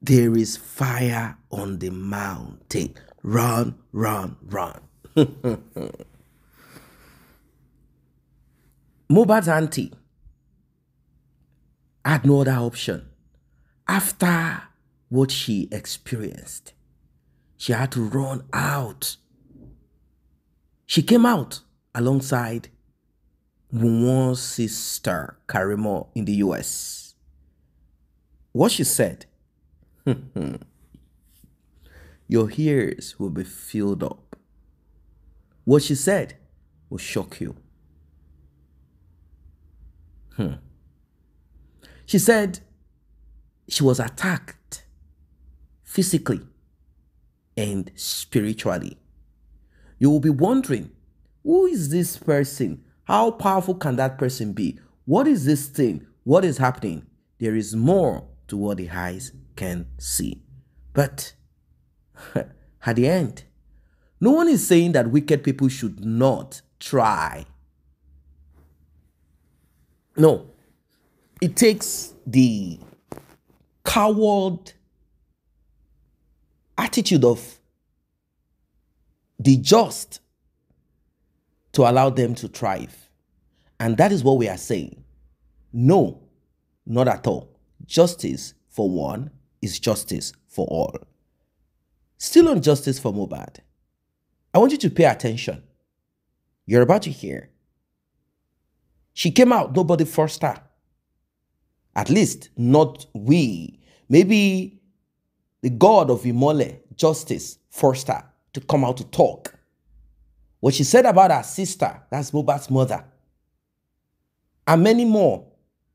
there is fire on the mountain. Run, run, run. Mohbad's auntie had no other option. After what she experienced, she had to run out. She came out alongside Wunwon's sister, Karimo, in the US. What she said, your ears will be filled up. What she said will shock you. Hmm. She said she was attacked physically and spiritually. You will be wondering who is this person? How powerful can that person be? What is this thing? What is happening? There is more to what the eyes can see. But at the end, no one is saying that wicked people should not try. No, it takes the coward attitude of the just to allow them to thrive. And that is what we are saying. No, not at all. Justice for one is justice for all. Still on justice for Mobad. I want you to pay attention. You're about to hear. She came out, nobody forced her. At least, not we. Maybe the God of Imole, justice, forced her to come out to talk. What she said about her sister, that's Mobad's mother, and many more,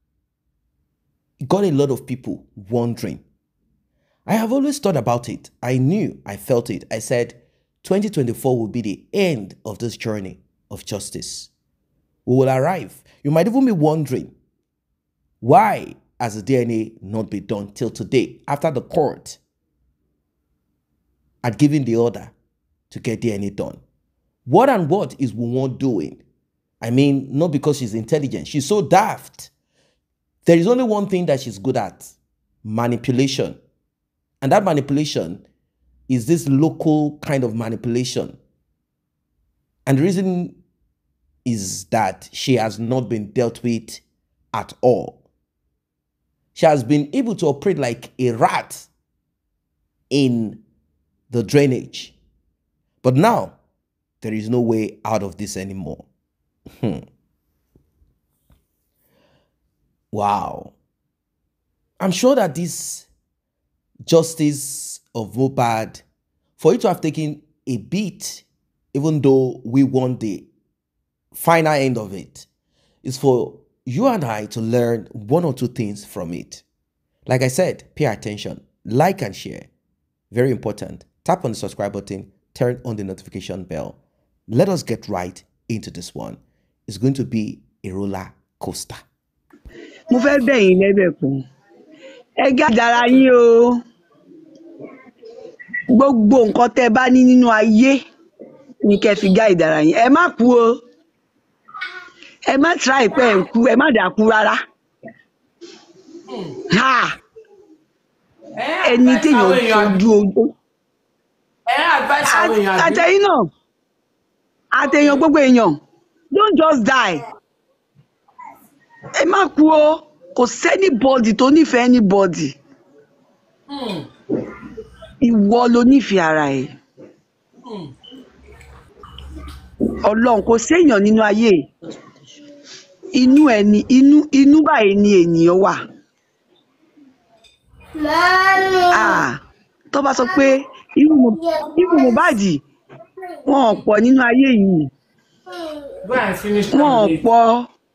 it got a lot of people wondering. I have always thought about it. I knew, I felt it. I said, 2024 will be the end of this journey of justice. We will arrive. You might even be wondering, why has the DNA not been done till today after the court had given the order to get DNA done? What and what is Wunwon doing? I mean, not because she's intelligent. She's so daft. There is only one thing that she's good at manipulation. And that manipulation is this local kind of manipulation. And the reason is that she has not been dealt with at all. She has been able to operate like a rat in the drainage. But now, there is no way out of this anymore. Hmm. Wow. I'm sure that this justice of Mopad, for it to have taken a beat, even though we want the final end of it, is for you and I to learn one or two things from it. Like I said, pay attention, like and share. Very important. Tap on the subscribe button, turn on the notification bell. Let us get right into this one. It's going to be a roller coaster. mo fẹ́ bẹ̀yìn lẹ́bẹ̀kún ẹ gá dára yín o gbogbo nǹkan tẹ́ ẹ bá ní nínú ayé ni kẹ́ fi gá ìdára yín ẹ má kú o ẹ má try pé ẹ ń kú ẹ má dàkú rárá ha ẹni téèyàn fojú ojú ẹ advice àwọn èèyàn àbí àtẹ̀yìn náà àtẹ̀yàn gbogbo èèyàn don't just die ẹ má kú o kò sẹ́nibọ́dì tó nífẹ̀ẹ́ anybody ìwọ ló nífẹ̀ẹ́ ara ẹ̀ ọlọ́run kò séèyàn nínú ayé inú ẹ ní inú inú báyìí ni ènìyàn wà Ah, tó bá sọ pé irú Mo- irú Mohbad wọn ò pọ̀ nínú ayé yìí go and finish wọn ò am dey pọ̀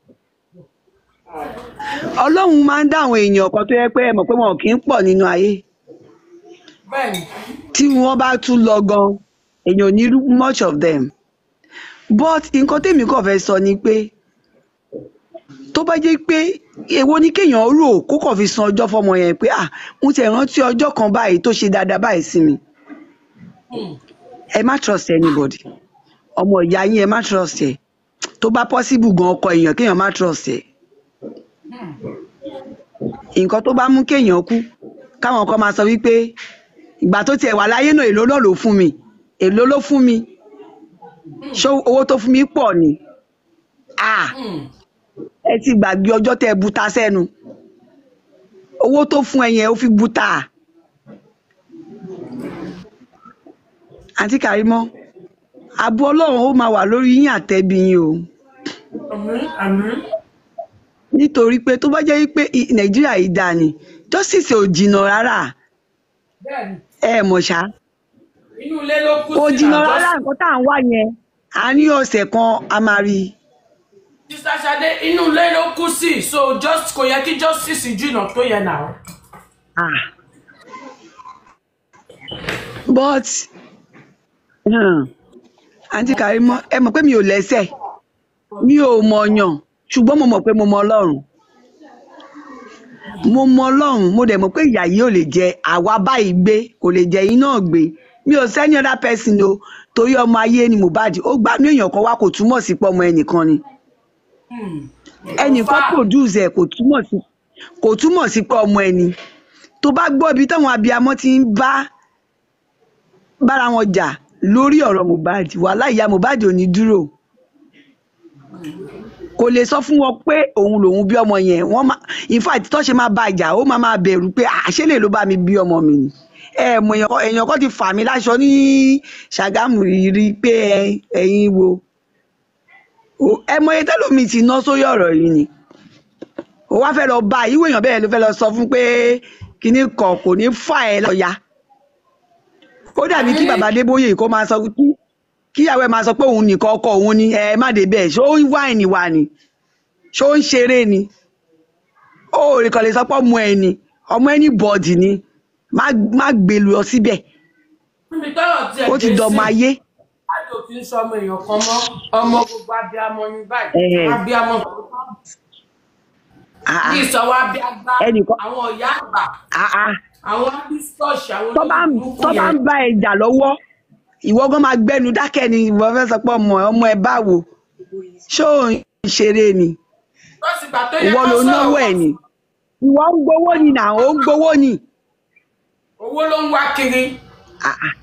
ọlọ́run máa ń dá àwọn èèyàn kan tó yẹ pé ẹ mọ̀ pé wọn ò kì í pọ̀ nínú ayé bẹ́ẹ̀ni tí wọ́n bá tún lọ gan èèyàn ò ní rí much of them but nǹkan tèmi kàn fẹ́ sọ ni pé tó bá jẹ́ pé èwo ni kéèyàn rò kó kàn fi san ọjọ́ fọmọ yẹn pé ah mo ti rántí ọjọ́ kan báyìí tó ṣe dáadáa báyìí sí mi ẹ má trust anybody ọmọ ìyá yín ẹ má trust ẹ tó bá possible gan ọkọ èèyàn kéèyàn má trust ẹ nǹkan tó bá mú kéèyàn kú káwọn kan máa sọ wípé ìgbà tó tiẹ̀ wà láyé náà èló náà ló fún mi èló ló fún mi ṣé owó tó fún mi pọ̀ ni ah Hmm. ẹ ti gbàgbé ọjọ́ tẹ́ ẹ buta sẹ́nu owó tó fún ẹ yẹn ó fi buta àǹtí kàrímọ́ àbú ọlọ́run ó máa wà lórí yín àtẹ̀bí yín o Àmín, àmín. nítorí pé tó bá jẹ́ wípé i- nàìjíríà yìí dáa ni justice ò jìnnà rárá Bẹ́ẹ̀ni, ẹ mọ̀ ṣá inú ilé ló kú kò sí jìnnà àjọ- rárá nǹkan tá à ń wá yẹn àárín ọ̀sẹ̀ kan a máa rí i Sister Ṣadé, inú ilé ló kú sí. So just kò yẹ kí justice jìnnà tó yẹ náà. ah but um, àǹtí kàrímọ́ ẹ mọ̀ pé mi ò lẹ́sẹ̀ mi ò mọ̀ọ̀yàn ṣùgbọ́n mo mọ̀ pé mo mọ ọlọ́run mo mọ ọlọ́run mo dẹ̀ mọ̀ pé ìyà yìí ò lè jẹ àwa báyìí gbé kò lè jẹ yín náà gbé mi ò sẹ́ni other person o torí ọmọ ayé ni Mohbad ó gbanú èèyàn kan wá kò túmọ̀ sí pé ọmọ ẹnìkan ni Hmm. ẹnìkan Ọfà. produce ẹ̀ kò túmọ̀ sí kò túmọ̀ sí pé ọmọ ẹni tó bá gbọ́ ibi táwọn abiyamọ ti ń bá bára wọn jà lórí ọ̀rọ̀ Mohbad wàhálà ìyá Mohbad ò ní dúró kò lè sọ fún wọn pé òun lòun bí ọmọ yẹn wọn máa in fact tó ṣe máa bá ìjà ó máa máa bẹ̀rù pé àṣẹlẹ ló bá mi bí ọmọ mi ni ẹ mọ èèyàn kan- èèyàn kan ti fà mí láṣọ ní Ṣàgámù rí i pé ẹ- ẹ̀yin wo O- ẹ mọ iye tẹlómi ti ná sórí ọ̀rọ̀ yìí ni ó wá fẹ́ lọ bá ìwé èèyàn bẹ́ẹ̀ ló fẹ́ lọ sọ fún pé kinní kan kò ní fà ẹ́ lọ́ya ó dàbí kí bàbá Adébóyè kó máa sọ kí kíyàwó ẹ máa sọ pé òun nìkan ọkọ òun ni ẹ má dé bẹ́ẹ̀ ṣó ń wáìnì wà ní ṣó ń ṣeré ni ó rí kan lè sọ pé ọmọ ẹ ni ọmọ ẹni bọ̀dì ni má má gbé lọ síbẹ̀ Níbi tọ́rọ̀ tiẹ̀ ó ti dé dọmọ sí, ayé Àjò kì í sọ ọmọ èèyàn kan mọ́. Ọmọ gbogbo abiyamọ ni báyìí. Ẹ̀hẹ̀. Abiyamọ Ah, ah, bí ìsọwọ́ abiyagbá. Ẹnìkan- Àwọn ìyá àgbà. ah, ah. Àwọn abisọ́ọ̀ṣì. Àwọn tó bá ń olóògùn tó bá ń bá ẹ jà lọ́wọ́ ìwọ gan máa gbẹnu dákẹ́ ni ìwọ fẹ́ sọ pé ọmọ ẹ ọmọ ẹ báwo ṣó ò ń ṣeré ni Lọ́sì ìgbà tó yẹ ìwọ kó ló sọ̀rọ̀ náwó ẹ wọ́n ni ìwọ ń gbowó ni nà ó ń gbowó ni owó ló ń wá kiri. Ah, ah.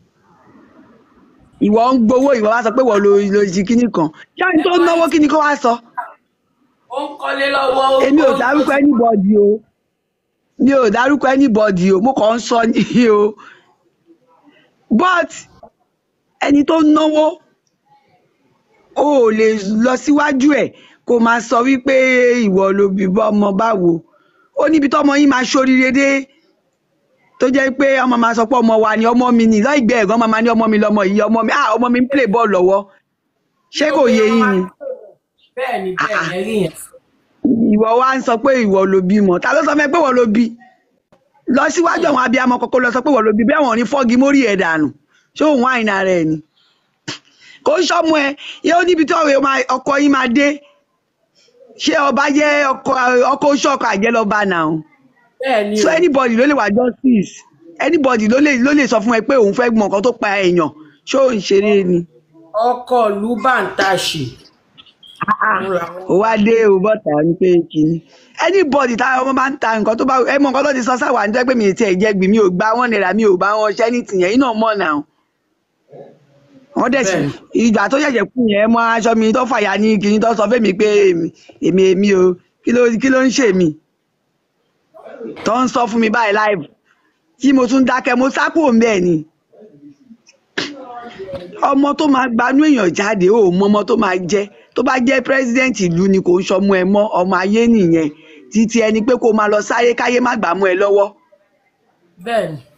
ìwọ ń gbowó ìwọ wá sọ pé ìwọ ló ló ṣe kíní kan ṣáà tó náwó kíní kó wá sọ Ó ń kọ́lé lọ́wọ́. ó- èmi ò ó- dárúkọ anybody o mi ò dárúkọ anybody o mo kàn ń sọ ní o but ẹni tó náwó o ò lè lọ síwájú ẹ kó máa sọ wípé ìwọ ló bí bọ́ ọmọ báwo ó níbi tọ́mọ yín máa ṣoríire dé tó jẹ́ pé ọmọ máa sọ pé ọmọ wa ni ọmọ mi ni lọ́ìgbẹ́ ẹ̀gbọ́n máa ní ọmọ mi lọmọ yìí ọmọ mi ah ọmọ mi ń play ball lọ́wọ́ ṣé kò yé yín ni Bẹ́ẹ̀ ni bẹ́ẹ̀ ni ẹ̀rí yẹn. ìwọ wá ń sọ pé ìwọ ló bímọ ta ló sọ fún ẹ pé ìwọ ló bí lọ síwájú àwọn abiyamọ kọkọ lọ sọ pé ìwọ ló bí bẹ́ẹ̀ wọ́n ní fọ́gi mórí ẹ̀ dànù ṣé òun àìnà rẹ̀ ni kò ń sọmọ ẹ yóò níbi tí ọ̀rẹ́ máa- ọkọ yín máa dé ṣé ọba jẹ́ ọkọ ọkọ oṣù ọkọ àjẹ́ lọ́ba náà Bẹ́ẹ̀ ni so o. anybody ló lè wá justice anybody ló lè ló lè sọ fún ẹ pé òun fẹ́ gbọ́n nǹkan tó pa èèyàn ṣé òun ṣeré ni Ọkọ̀ ìlú bàǹtàṣì. Òun làwọn- ó wá dé o bọ́tà ní pé kínní anybody táwọn ọmọ máa ń ta nǹkan tó bá ẹ mọ nǹkan tó ti sọ sáwà ní jẹ́ pé mi ì tiẹ̀ jẹ́ gbì mi ò gba wọn naira mi ò bá wọn ṣẹ́ ní tìyẹn iná mọ̀ náà wọ́n dẹ̀ sì Bẹ́ẹ̀ni. ìgbà tó ṣẹ̀ṣẹ̀ kú yẹn mọ aṣọ mi tó fàyà ní kínní tó sọ fẹ́mi pé èmi èmi èmi o kí ló kí ló ń ṣe mí tó ń sọ fún mi báyìí live tí mo tún dákẹ́ mo sá kúrò ń bẹ́ẹ̀ ni ọmọ tó máa gbanú èèyàn jáde ó mọ ọmọ tó máa jẹ tó bá jẹ president ìlú ni kò ń sọmọ ẹ mọ ọmọ ayé nìyẹn títí ẹni pé kó máa lọ sáré káyé má gbà mọ ẹ lọ́wọ́ Bẹ́ẹ̀ ni.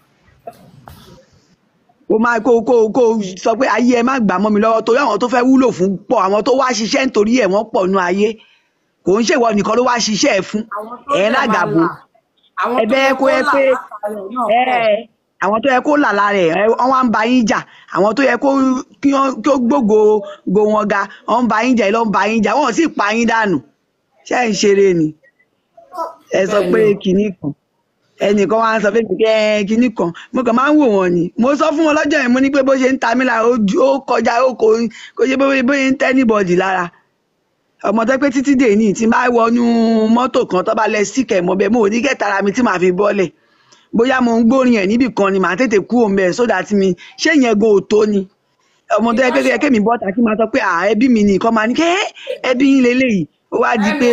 kó máa kó kó kó sọ pé ayé ẹ má gbà mọ́ mi lọ́wọ́ torí àwọn tó fẹ́ wúlò fún pọ̀ àwọn tó wá ṣiṣẹ́ nítorí ẹ̀ wọ́n pọ̀ nú ayé kò ń ṣèwọ nìkan ló wá ṣiṣẹ́ ẹ̀ fún Àwọn tó ẹ dẹ̀ máa lágàbò là. Àwọn tó ẹ̀bẹ̀ yẹ kó yẹ là pé látàrí ẹ̀ náà ẹ pọ̀. àwọn tó yẹ kó là lára ẹ wọn wá ń ba yín jà àwọn tó yẹ kó kí wọn kí ó gbógo go wọn ga wọn ń ba yín jà ẹ lọ ń ba yín jà wọn ò sì pa yín dànù ṣé ẹ ń ṣeré ni ẹ sọ pé Bẹ́ẹ̀ni o. kinní kan ẹnìkan wá ń sọ fún mi pé ẹ kinní kan mo kàn máa ń wò wọn ni mo sọ fún wọn lọ́jọ́ yẹn mo ní pé bó ṣe ń ta mí lára ó ju- ó kọjá ó kò kò ṣe bóyá bóyá ń tẹ́ níbọ̀dì lára ọmọ tó pé títí dè ní tí n bá wọnú mọ́tò kan tó bá lẹ síkẹ̀ mọ́ bẹ́ẹ̀ mo ò ní kẹ́ta ara mi tí màá fi bọ́lẹ̀ bóyá mo ń gbórin ẹ̀ níbì kan ni màá tètè kú òun bẹ́ẹ̀ sódà tí mi ṣé ìyẹn gan òtó ni ọmọ tó yẹ pé kẹ́ mi bọ́ta kí n máa sọ pé à ẹbí mi ni nǹkan máa ní kẹ́ ẹbí yín leléyìí ó wá di pé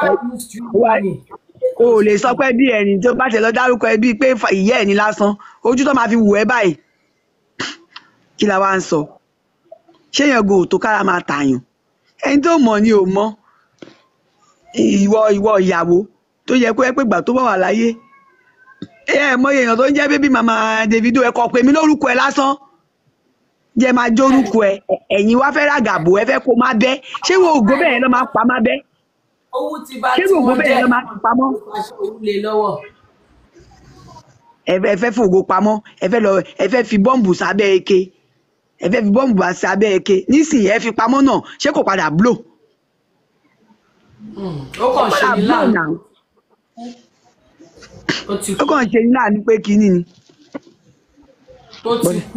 o ò lè sọ pé bí ẹni tó bá tẹ lọ dárúkọ ẹbí pé fa- ìyá ẹ̀ ní lásán ojú tó máa fi wù ẹ́ báyìí kí la wá ń sọ ṣé yẹn gan òtó kára máa tààyàn ẹni tó mọ̀ ni ò mọ̀ ìwọ ìwọ ìyàwó tó yẹ kó ẹ pé gbà tó bá wà láyé ẹ ẹ mọ èèyàn tó ń jẹ́ bébí màmá Davido ẹ kọ pé mi lórúkọ ẹ lásán jẹ́ máa jórúkọ ẹ ẹ- ẹ̀yin wá fẹ́ ràgàbò ẹ fẹ́ kó má bẹ́ ṣé wo ògo bẹ́ẹ̀ lọ́ máa pa má bẹ́ owó ti bá ṣé tí wo ògo wọ́n bẹ́ẹ̀ jẹ́ lọ́ máa pa pamọ́ aṣọ òun lè lọ́wọ́ ẹ fẹ́ ẹ fẹ́ fògo pamọ́ ẹ fẹ́ lọ ẹ fẹ́ fi bọ́ǹbù sábẹ́ eke ẹ fẹ́ fi bọ́ǹbù wá sábẹ́ eke nísìnyí ẹ fi pamọ́ náà ṣé kò padà blow ó kàn ṣe padà ní blow láàánú náà ó ti ó kú kàn ṣe ní láàánú pé kínní ni ó ti kú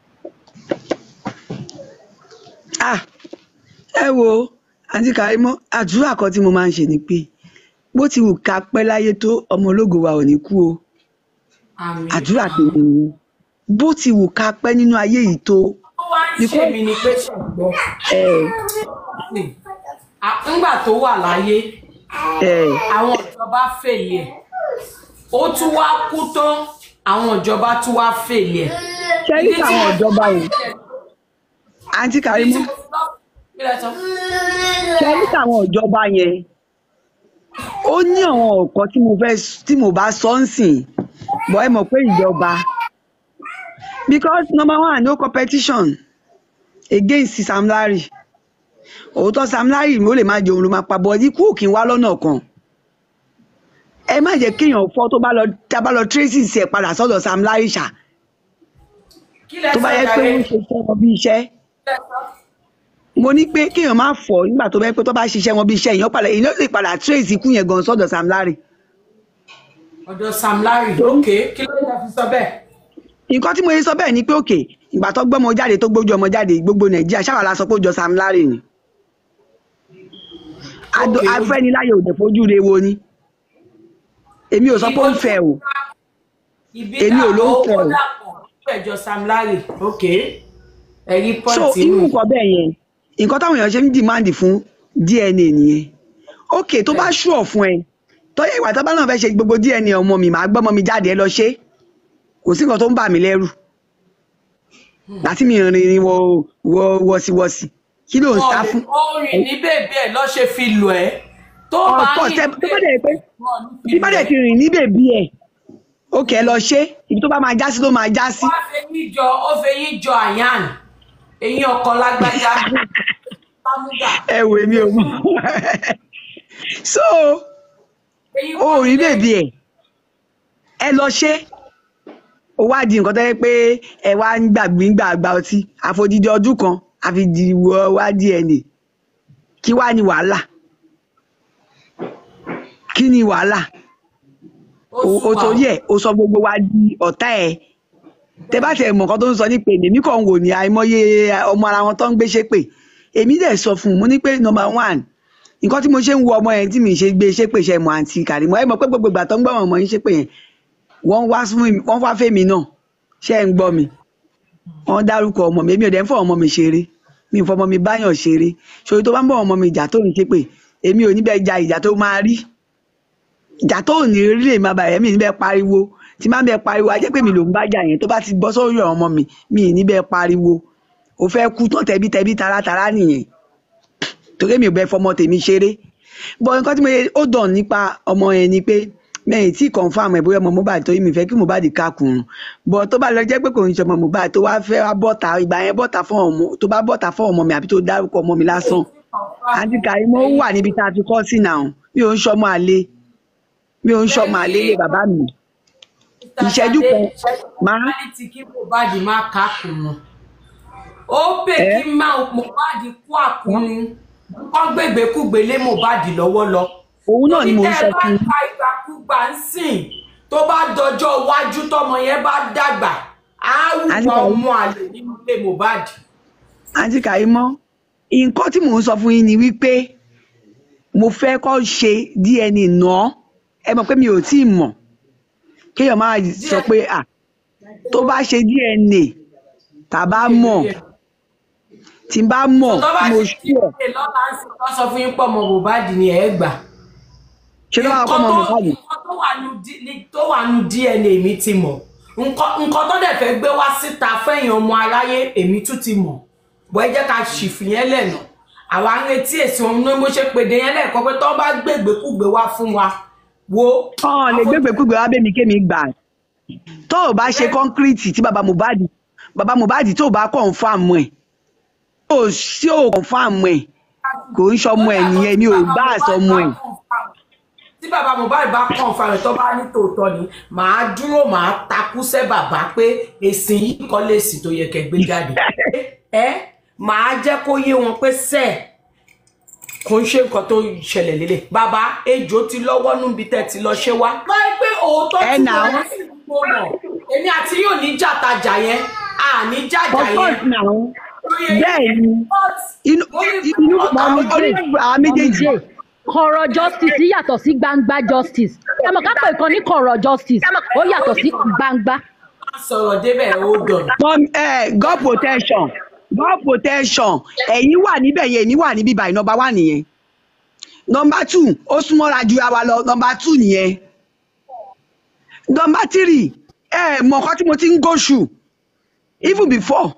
ah ẹ wo àǹtí Kàrímọ́ àdúrà kan tí mo máa ń ṣe ni pé bó ti wù ká pẹ́ láyé tó ọmọ ológo wa ò ní kú o àmì àdúrà tèmi nìyẹn bó ti wù ká pẹ́ nínú ayé yìí tó ó wá ń ṣe mí ni pé ṣùgbọ́n ẹ ńgbà tó wà láyé ẹ àwọn ìjọba fèlè ẹ̀ ó tún wá kú tán àwọn ìjọba tún wá fèlè ẹ̀. ṣe rí àwọn ìjọba o àǹtí Kàrímọ́ ṣe rí àwọn ìjọba yẹn ó ní àwọn ọ̀kan tí mo fẹ́ tí mo bá sọ ń sìn bọ́ ẹ mọ̀ pé ìjọba because number one no competition against Sam Larry òótọ́ Sam Larry ó lè má jẹun ló máa pa bọ́ ikú òkè wá lọ́nà kan ẹ má jẹ́ kéèyàn fọ́ tó bá lọ tá a bá lọ tracy sí ẹ̀ padà sọ́dọ̀ Sam Larry ṣá tó bá yẹ pé ó ń ṣiṣẹ́ wọn bí iṣẹ́ mo ní pé kéèyàn má fọ̀ nígbà tó bá yẹ pé tó bá ṣiṣẹ́ wọn bí iṣẹ́ èèyàn padà èèyàn lè padà tracy ikú yẹn gan sọ́dọ̀ Sam Larry ọ̀dọ̀ Sam Larry ok kí ló dé fi sọ bẹ́ẹ̀. nǹkan tí mo yẹ sọ bẹ́ẹ̀ ni pé òkè ìgbà tó gbọ́mọ jáde tó gbójú ọmọ jáde gbogbo nàìjíríà ṣáà la sọ pé ó jọ Sam Larry ni Ado- Okay, ó- afẹ́niláyò ò dẹ̀ fojú re wo ni èmi ò sọ pé ó ń fẹ́ o Èmi ò ló ń fẹ́ o. ẹjọ́ Sam Larry ok ẹ̀rí so pọ́ǹtì irú nù. nǹkan bẹ́ẹ̀ yẹn nǹkan táwọn èèyàn ṣe ń dìmáàndì fún DNA nìyẹn òkè tó bá ṣùọ̀ fún ẹ tọ́yẹ̀ ìwà tó bá náà fẹ́ ṣe gbogbo DNA ọmọ mi màá gbọ́mọ mi jáde ẹ lọ ṣe kò sí nǹkan tó ń bà mí lẹ́rù láti mi rìn wọ wọ wọsiwọsi kí ló ń sá fún ó rìn ní bèbí ẹ̀ lọ́ ṣe fi lù ẹ́ tó bá ọ̀pọ̀ rìn tẹ ní tó bá dẹ̀ pé wọn ní fi bí bá lù dẹ̀ ẹ́. ti rìn ní bèbí ẹ̀ òkè ẹ lọ ṣe ibi tó bá máa já sí ló máa já sí wá fẹ́ yín jọ ó fẹ́ yín jọ àyàn eyín ọkọ lágbájá sámúgà ẹ wò mí o so eyín ó rí bèbí ẹ ẹ lọ ṣe ó wá di nǹkan tó yẹ pé ẹ wá ń gbàgbé ń gbàgbà ọtí àfojìdí ọdún kan àfìdíwọ wá DNA kí wá ní wàhálà kí ni wàhálà ó o o sùn torí ẹ o sọ gbogbo wa di ọ̀tá ẹ tẹ bá tẹ mọ nǹkan tó ń sọ ní pé èmi kàn ń wò ní àìmọye ọmọ ara wọn tó ń gbé ṣépè èmi dẹ̀ sọ fún un mo ní pé number one nǹkan tí mo ṣe ń wo ọmọ yẹn tí mi ṣe gbé ṣépè ṣe mọ àǹtí Kàrímọ́ ẹ mọ̀ pé gbogbo ìgbà tó ń gbọ́ àwọn ọmọ yín ṣépè yẹn wọ́n wá fún mi wọ́n wá fèmí náà ṣé ẹ ń gbọ́ mi wọ́n dárúkọ ọmọ mi èmi ò dẹ̀ ń fọ ọmọ mi ṣeré mi ò fọmọ mi báyàn ṣeré ṣòro tó bá ń bọ̀ ọmọ mi ìjà tó ń ṣépè èmi ò ní bẹ́ẹ̀ ja ìjà tó máa rí ìjà tó ò ní rí lè máa bàyẹ̀ mi ì ní bẹ́ẹ̀ pariwo tí máa ń bẹ́ẹ̀ pariwo a jẹ́ pé mi ló ń bá jà yẹn tó bá ti bọ́ sórí ọmọ mi mi ì ní bẹ́ẹ̀ pariwo o fẹ́ kú tán tẹbí tẹbí taratara nìyẹn torí mi ò bẹ́ẹ̀ fọmọ tèmi ṣeré bọ́ nǹkan tí mo yẹ ó dàn nípa ọmọ yẹn ni pé mẹ́yìn tí confam ẹ̀ bóyá ọmọ Mohbad tó yí mi fẹ́ kí Mohbad kákùnrùn bọ́ tó bá lọ jẹ́ pé kò ń ṣe ọmọ Mohbad tó wá fẹ́ wá bọ́ta ìgbà yẹn bọ́ta fún ọmọ tó bá bọ́ta fún ọmọ mi àbí tó dárúkọ ọmọ mi lásán àǹtí Kàrímọ́ ó wà níbi tá a fi kọ́ sí náà mi ò ń ṣọmọ àlè mi ò ń ṣọmọ àlè ilé bàbá mi ìṣẹ́jú kan máa reality kí Mohbad má kákùnrùn ó pè ẹ́ kí má Mohbad kú àkùnrùn kọ́ gbègbèkúgbè lé Mohbad lọ́wọ́ lọ òun náà ni torí mò ń tẹ́ sọ ẹ bá fún un ka ìgbàkúgbà ń sìn tó bá dọjọ́ iwájú tọmọ yẹn bá dàgbà á àǹtí wùwà Kàrímọ́ ọmọ àlè nínú ilé Mohbad àǹtí Kàrímọ́ nǹkan tí mò ń sọ fún yín ni wípé mo fẹ́ kọ́ ṣe DNA náà ẹ mọ̀ pé mi ò tí ì mọ̀ kéèyàn máa sọ pé à tó bá ṣe dna tàbá mọ̀ tí n bá mọ̀ tó bá tí mo ṣe ṣú ọ̀ díẹ̀ lọ́la ń sìn wọ́n sọ fún yín pọ̀ mọ́ Mohbad ni ẹ̀ gbà. ṣé lọ́wọ́ akọ́ mọ̀ Mohbad nǹkan tó wà nù D- ní- tó wà nù DNA mi ti mọ̀ nǹkan nǹkan tó dẹ̀ fẹ́ gbé wá síta fẹ́yìn ọmọ aráyé èmi tún ti mọ̀ bọ́ ẹ jẹ́ ká ṣìfì yẹn lẹ́nà àwa ń retí èsì wọn ní mo ṣe pèdè yẹn lẹ́ẹ̀kan pé tó bá gbègbèkúgbè wá fún wa wo ọ̀n lè gbégbèkúgbè wá bẹ́mi kémi gbà tó o bá ṣe kọ́ńkírìtì tí baba Mohbad baba Mohbad tó o bá kọ̀ǹfàmù ẹ̀ tó o sí ò kọ̀ǹfàmù ẹ̀ kò ń ṣọmọ ẹ̀ nìyẹn ni ò bá àsọmọ ẹ̀ tí bàbá Mohbad bá kàn fa rẹ̀ tó bá ní tòótọ́ ni màá dúró màá takú sẹ́ bàbá pé èsì yìí kọ́ lèsì tó yẹ kẹ́ gbé jáde ẹ màá jẹ́ kó yé wọn pé sẹ́ẹ̀ kò ń ṣe nǹkan tó ṣẹlẹ̀ lélẹ̀ bàbá ejò ti lọ́wọ́ níbi tẹ́ ti lọ ṣe wá. báyìí pé òótọ́ Ẹ tí nà mo ó. rí sí mo mọ̀ èmi àti yóò ní jàtajà yẹn àní jàjà of yẹn. course now bẹ́ẹ̀ ni But inú inú àwọn méjèèjì kọ̀rọ̀ justice yàtọ̀ sí gbangba justice ẹ mọ̀ ká pè kan ní kọ̀rọ̀ justice ó yàtọ̀ sí gbangba. sọ̀rọ̀ débẹ̀ ó dọ̀nà. Mom, eh, God protection God protection ẹ̀yin wà níbẹ̀ yẹn èmi wà níbí báyìí nọmba one nìyẹn nọmba two ó súnmọ́ra ju àwa lọ nọmba two nìyẹn nọmba three ẹ mọ̀ nǹkan tí mo ti ń go through even before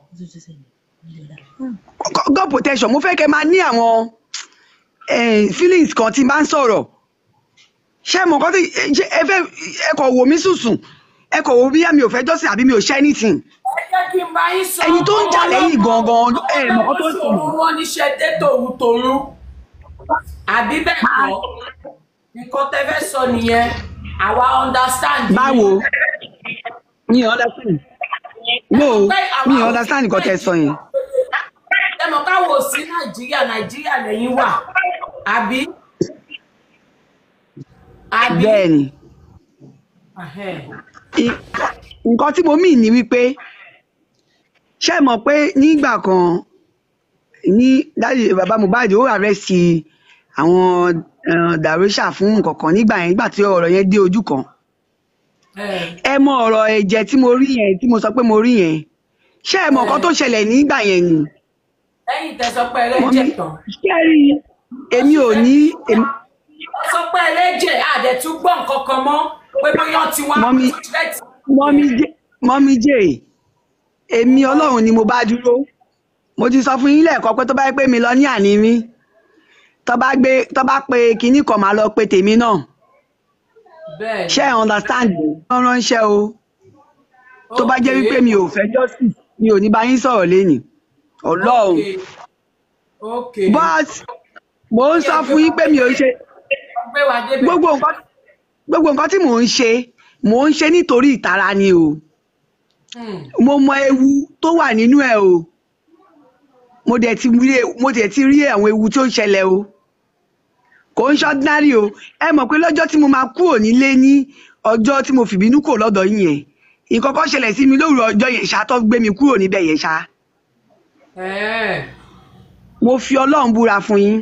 God protection mo fẹ́ kẹ́ máa ní àwọn eh, feelings kan tí n bá ń sọ̀rọ̀ ṣé mọ̀ nǹkan tí ṣé ẹ fẹ́ ẹ kọ̀ wò mí sùsùn ẹ kọ̀ wò bí mi ò fẹ́ jọ́sìn àbí mi ò ṣe anything ẹ jẹ́ kí n bá yín sọ. Ẹni tó ń jà lẹ́yìn gangan, ẹ mọ̀ kó tó sọ. wọ́n níṣẹ́ dé tòun tòun. àbí bẹ́ẹ̀ kọ́ nǹkan tẹ́ fẹ́ sọ nìyẹn àwa understand. yín. báwo mi ò understand no mi ò understand nǹkan tẹ́ sọ yẹn ẹ mọ̀ káwọ́ sí nàìjíríà nàìjíríà lẹ́yìn wà àbí. àbí. bẹ́ẹ̀ ni Ahẹ́. I- nǹkan tí mo mì ní wípé ṣé ẹ mọ̀ pé nígbà kan ní dájú bàbá Mohbad ó àrẹ́sì àwọn eh, Darosha fún nǹkan kan nígbà yẹn nígbà tí ọ̀rọ̀ yẹn dé ojú kan ẹ ẹ mọ ọ̀rọ̀ ẹ̀jẹ̀ tí mo rí yẹn tí mo sọ pé mo rí yẹn ṣé ẹ mọ̀ nǹkan tó ṣẹlẹ̀ nígbà yẹn ni lẹ́yìn tẹ́ sọ pé ẹlẹ́jẹ̀ Mọ́mí, tán. ṣé ẹ rí èmi ò ní èmi- wọ́n sọ pé ẹlẹ́jẹ̀ àdẹ̀tún gbọ́ nǹkan kan mọ́ pé bóyá ti wá Mọ́mí. treat mọ́mí jẹ́ mọ́mí jẹ́ èmi ọlọ́run ni mo bá dúró mo ti sọ fún yín lẹ́ẹ̀kan pé tó bá yẹ pé mi lọ ní àní mi tó bá gbé tó bá pe kinní kan máa lọ pe tèmi náà bẹ́ẹ̀ ṣé ẹ understand wọ́n ránṣẹ́ o tó bá jẹ́ wípé mi ò fẹ́ justice mi ò ní bá yín sọ̀rọ̀ lénìí ọlọ́run ok but mo ń sọ fún yín pé mi ò ṣe gbé wa débẹ̀ gbogbo nǹkan gbogbo nǹkan tí mò ń ṣe mò ń ṣe nítorí ìtara ni o Hmm. mo mọ ewu tó wà nínú ẹ o mo dẹ̀ ti rí mo dẹ̀ ti rí àwọn ewu tó ń ṣẹlẹ̀ o kò ń ṣọ́dínárì o ẹ mọ̀ pé lọ́jọ́ tí mo máa kúrò nílé ní ọjọ́ tí mo fìbínú kò lọ́dọ̀ yín yẹn nǹkan kan ṣẹlẹ̀ sí mi lóru ọjọ́ yẹn ṣá tó gbé mi kúrò níbẹ̀ yẹn ṣá Ẹ̀. mo fi ọlọ́run búra fún yín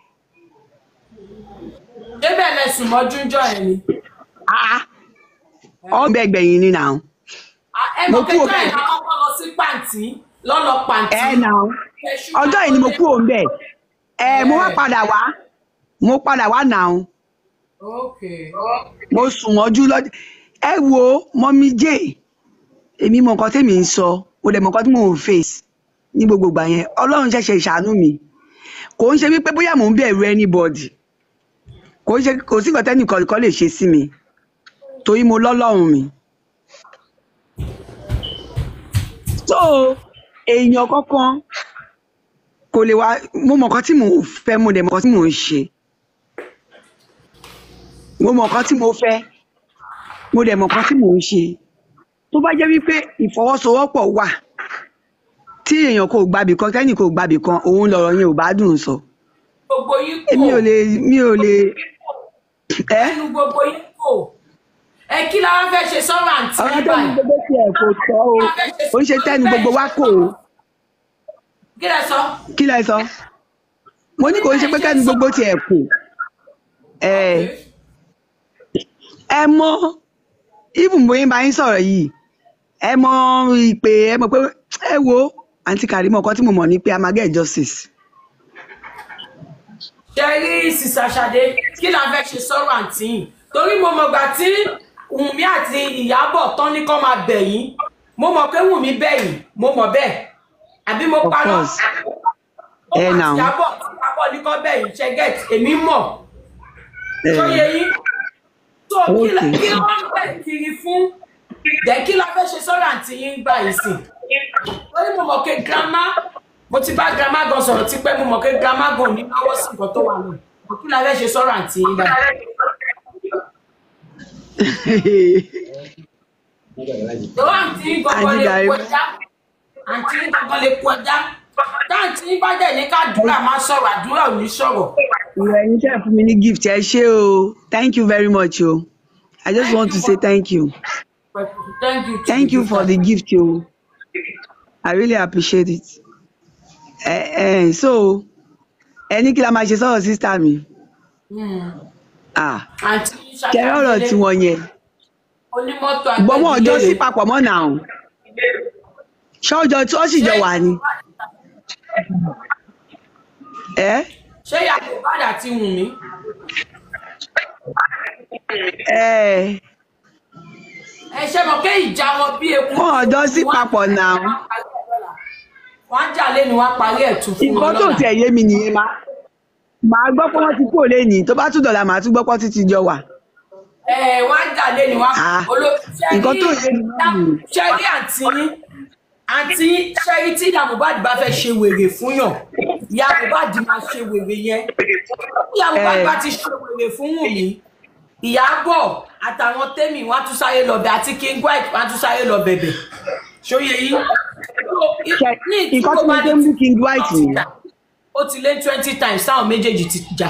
débẹ̀ lẹ́sùn mọ́jú ń jọ ẹ̀ ni ah ọbẹ̀ gbẹ̀yìn ni nà Ah, ẹ Mo mọ̀ pé kúrò jọ́ ẹ̀ bẹ́ẹ̀. náà kọ́kọ́ lọ sí pàǹtí lọ́lọ́ pàǹtí ẹ nà ọjọ́ yìí ni mo kúrò níbẹ̀ ẹ mo wá padà wá mo padà wá nà ok mo sùn mọ́jú lọ́jọ́ ẹ wo mọ́mí jẹ́ èmi mọ nǹkan tèmi ń sọ mo dẹ̀ mọ nǹkan tí mò ń face ní gbogbo ìgbà yẹn ọlọ́run ṣẹ̀ṣẹ̀ ṣàánú mi kò ń ṣe wípé bóyá mò ń bẹ̀rù anybody kò ń ṣe kò sí nǹkan tẹ́nìkan kan lè ṣe sí mi torí mo lọ́lọ́run mi. so èèyàn kankan kò lè wá mo mọ nǹkan tí mò ń fẹ́ mo dẹ̀ mọ nǹkan tí mò ń ṣe mo mọ nǹkan tí mo fẹ́ mo dẹ̀ mọ nǹkan tí mò ń ṣe tó bá jẹ́ wípé ìfọwọ́sowọ́pọ̀ wà tí èèyàn kò gbàbì kan tẹ́nì kò gbàbì kan òun lọ̀rọ̀ yẹn ò bá dùn sọ gbogbo yín kò èmi ò lè mi ò lè ẹ́ ẹnu gbogbo yín kò ẹ kí la wá fẹ́ ṣe sọ́rọ̀ àǹtí ọ̀rọ̀ yín tẹ́nu báyìí gbogbo tiẹ̀ kò tọ́ o ó ń ṣe tẹ́nu gbogbo wa kò o kí lẹ sọ kí lẹ sọ mo ní kò ń ṣe pé tẹ́nu gbogbo tiẹ̀ kò ẹ̀ ẹ mọ even bóyá bá yín sọ̀rọ̀ yìí ẹ mọ ìpè ẹ mọ̀ pé ẹ wo àǹtí Karimo ọkọ tí mo mọ̀ ní pé a máa get justice. ṣe rí sísá ṣadé kí la fẹ́ ṣe sọ́rọ̀ àǹtí yìí torí mo mọ̀gbà tí wùnmí àti ìyábọ̀ tán ní kọ́ máa bẹ̀ yín mo mọ̀ pé wùnmí bẹ̀ yín mo mọ̀ bẹ́ẹ̀ àbí mo of parọ́ course ó ẹ mà nà sí ó ìyábọ̀ tí ìyábọ̀ ní kọ́ bẹ̀ yín ṣe get èmi mọ̀ ẹ tó yẹ yín tó kí la- ok kí wọ́n ń bẹ̀ kiri fún jẹ́ kí la fẹ́ ṣe sọ́rọ̀ àǹtí yín gbà yìí sìn torí mo mọ̀ pé grandma mo ti bá grandma gan sọ̀rọ̀ tipẹ́ mo mọ̀ pé grandma gan ò ní lọ́wọ́ sí nǹkan tó wà náà kí la fẹ́ ṣe sọ́rọ̀ àǹtí yín gbà tó àǹtí yín gangan àǹtí lè kú Karimo ẹja àǹtí yín gangan lè kú ẹja táǹtí yín bá dẹ̀ ní kádùúrà má sọ̀rọ̀ àdúrà ò ní sọ̀rọ̀ ìwà ẹ̀yin tẹ́ ẹ̀ fún mi ní gift ẹ ṣé o thank you very much o I just thank want you to say for thank you thank you to thank the you for giver. the gift o I really appreciate it ẹ ẹ so ẹ ní kí la máa ṣe sọ̀rọ̀ sísá mi Hmm. ah àǹtí yín ṣe ṣàṣà ọ̀rọ̀ délé tiwọn yẹn onímọ́tò gbọmọ ọjọ́ agbẹ́gilére sí papọ̀ mọ́ nà ó ṣọjọ tí wọ́n sì ṣé jọ wà ní ẹ ṣé yàgò bàdà ti wù mí ẹ ẹ ṣe mọ̀ pé ìjà wọn bí eku wọn bí ọjọ́ eku sí wọn á papọ̀ nà ó wọn á parí ẹ̀ lọ́la wọn á jà lẹ́nu wọn á parí ẹ̀ tún fún wọn nǹkan tó lọ́la tiẹ̀ yé mi nìyẹn má màá gbọ́ pé wọ́n ti kúrò lẹ́nìí tó bá tún dọ̀la màá tún gbọ́ pé wọ́n ti ti jọ wà ẹ wọn á jà lẹ́nu wọn á ah olóṣèlú nǹkan tó yé mi náà nìyẹn ṣẹ́rí àǹtí yín àǹtí ṣẹ́rí tí ìyá Mohbad bá fẹ́ ṣe wèrè fún yàn ìyá Mohbad máa ṣe wèrè yẹn ìyá Mohbad ẹ bá ti ṣe wèrè fún Wùnmí Ìyábọ̀ àtàwọn tẹ́mì wọn á tún sáré lọ bẹ̀ àti King White wọn á tún sáré lọ bẹ̀bẹ̀ ṣóyè yín ṣe ní tí nǹkan tí mo Mohbad ṣe ń bú ti King lọ White ti nìyẹn jà ó ti lé twenty times táwọn méjèèjì ti jà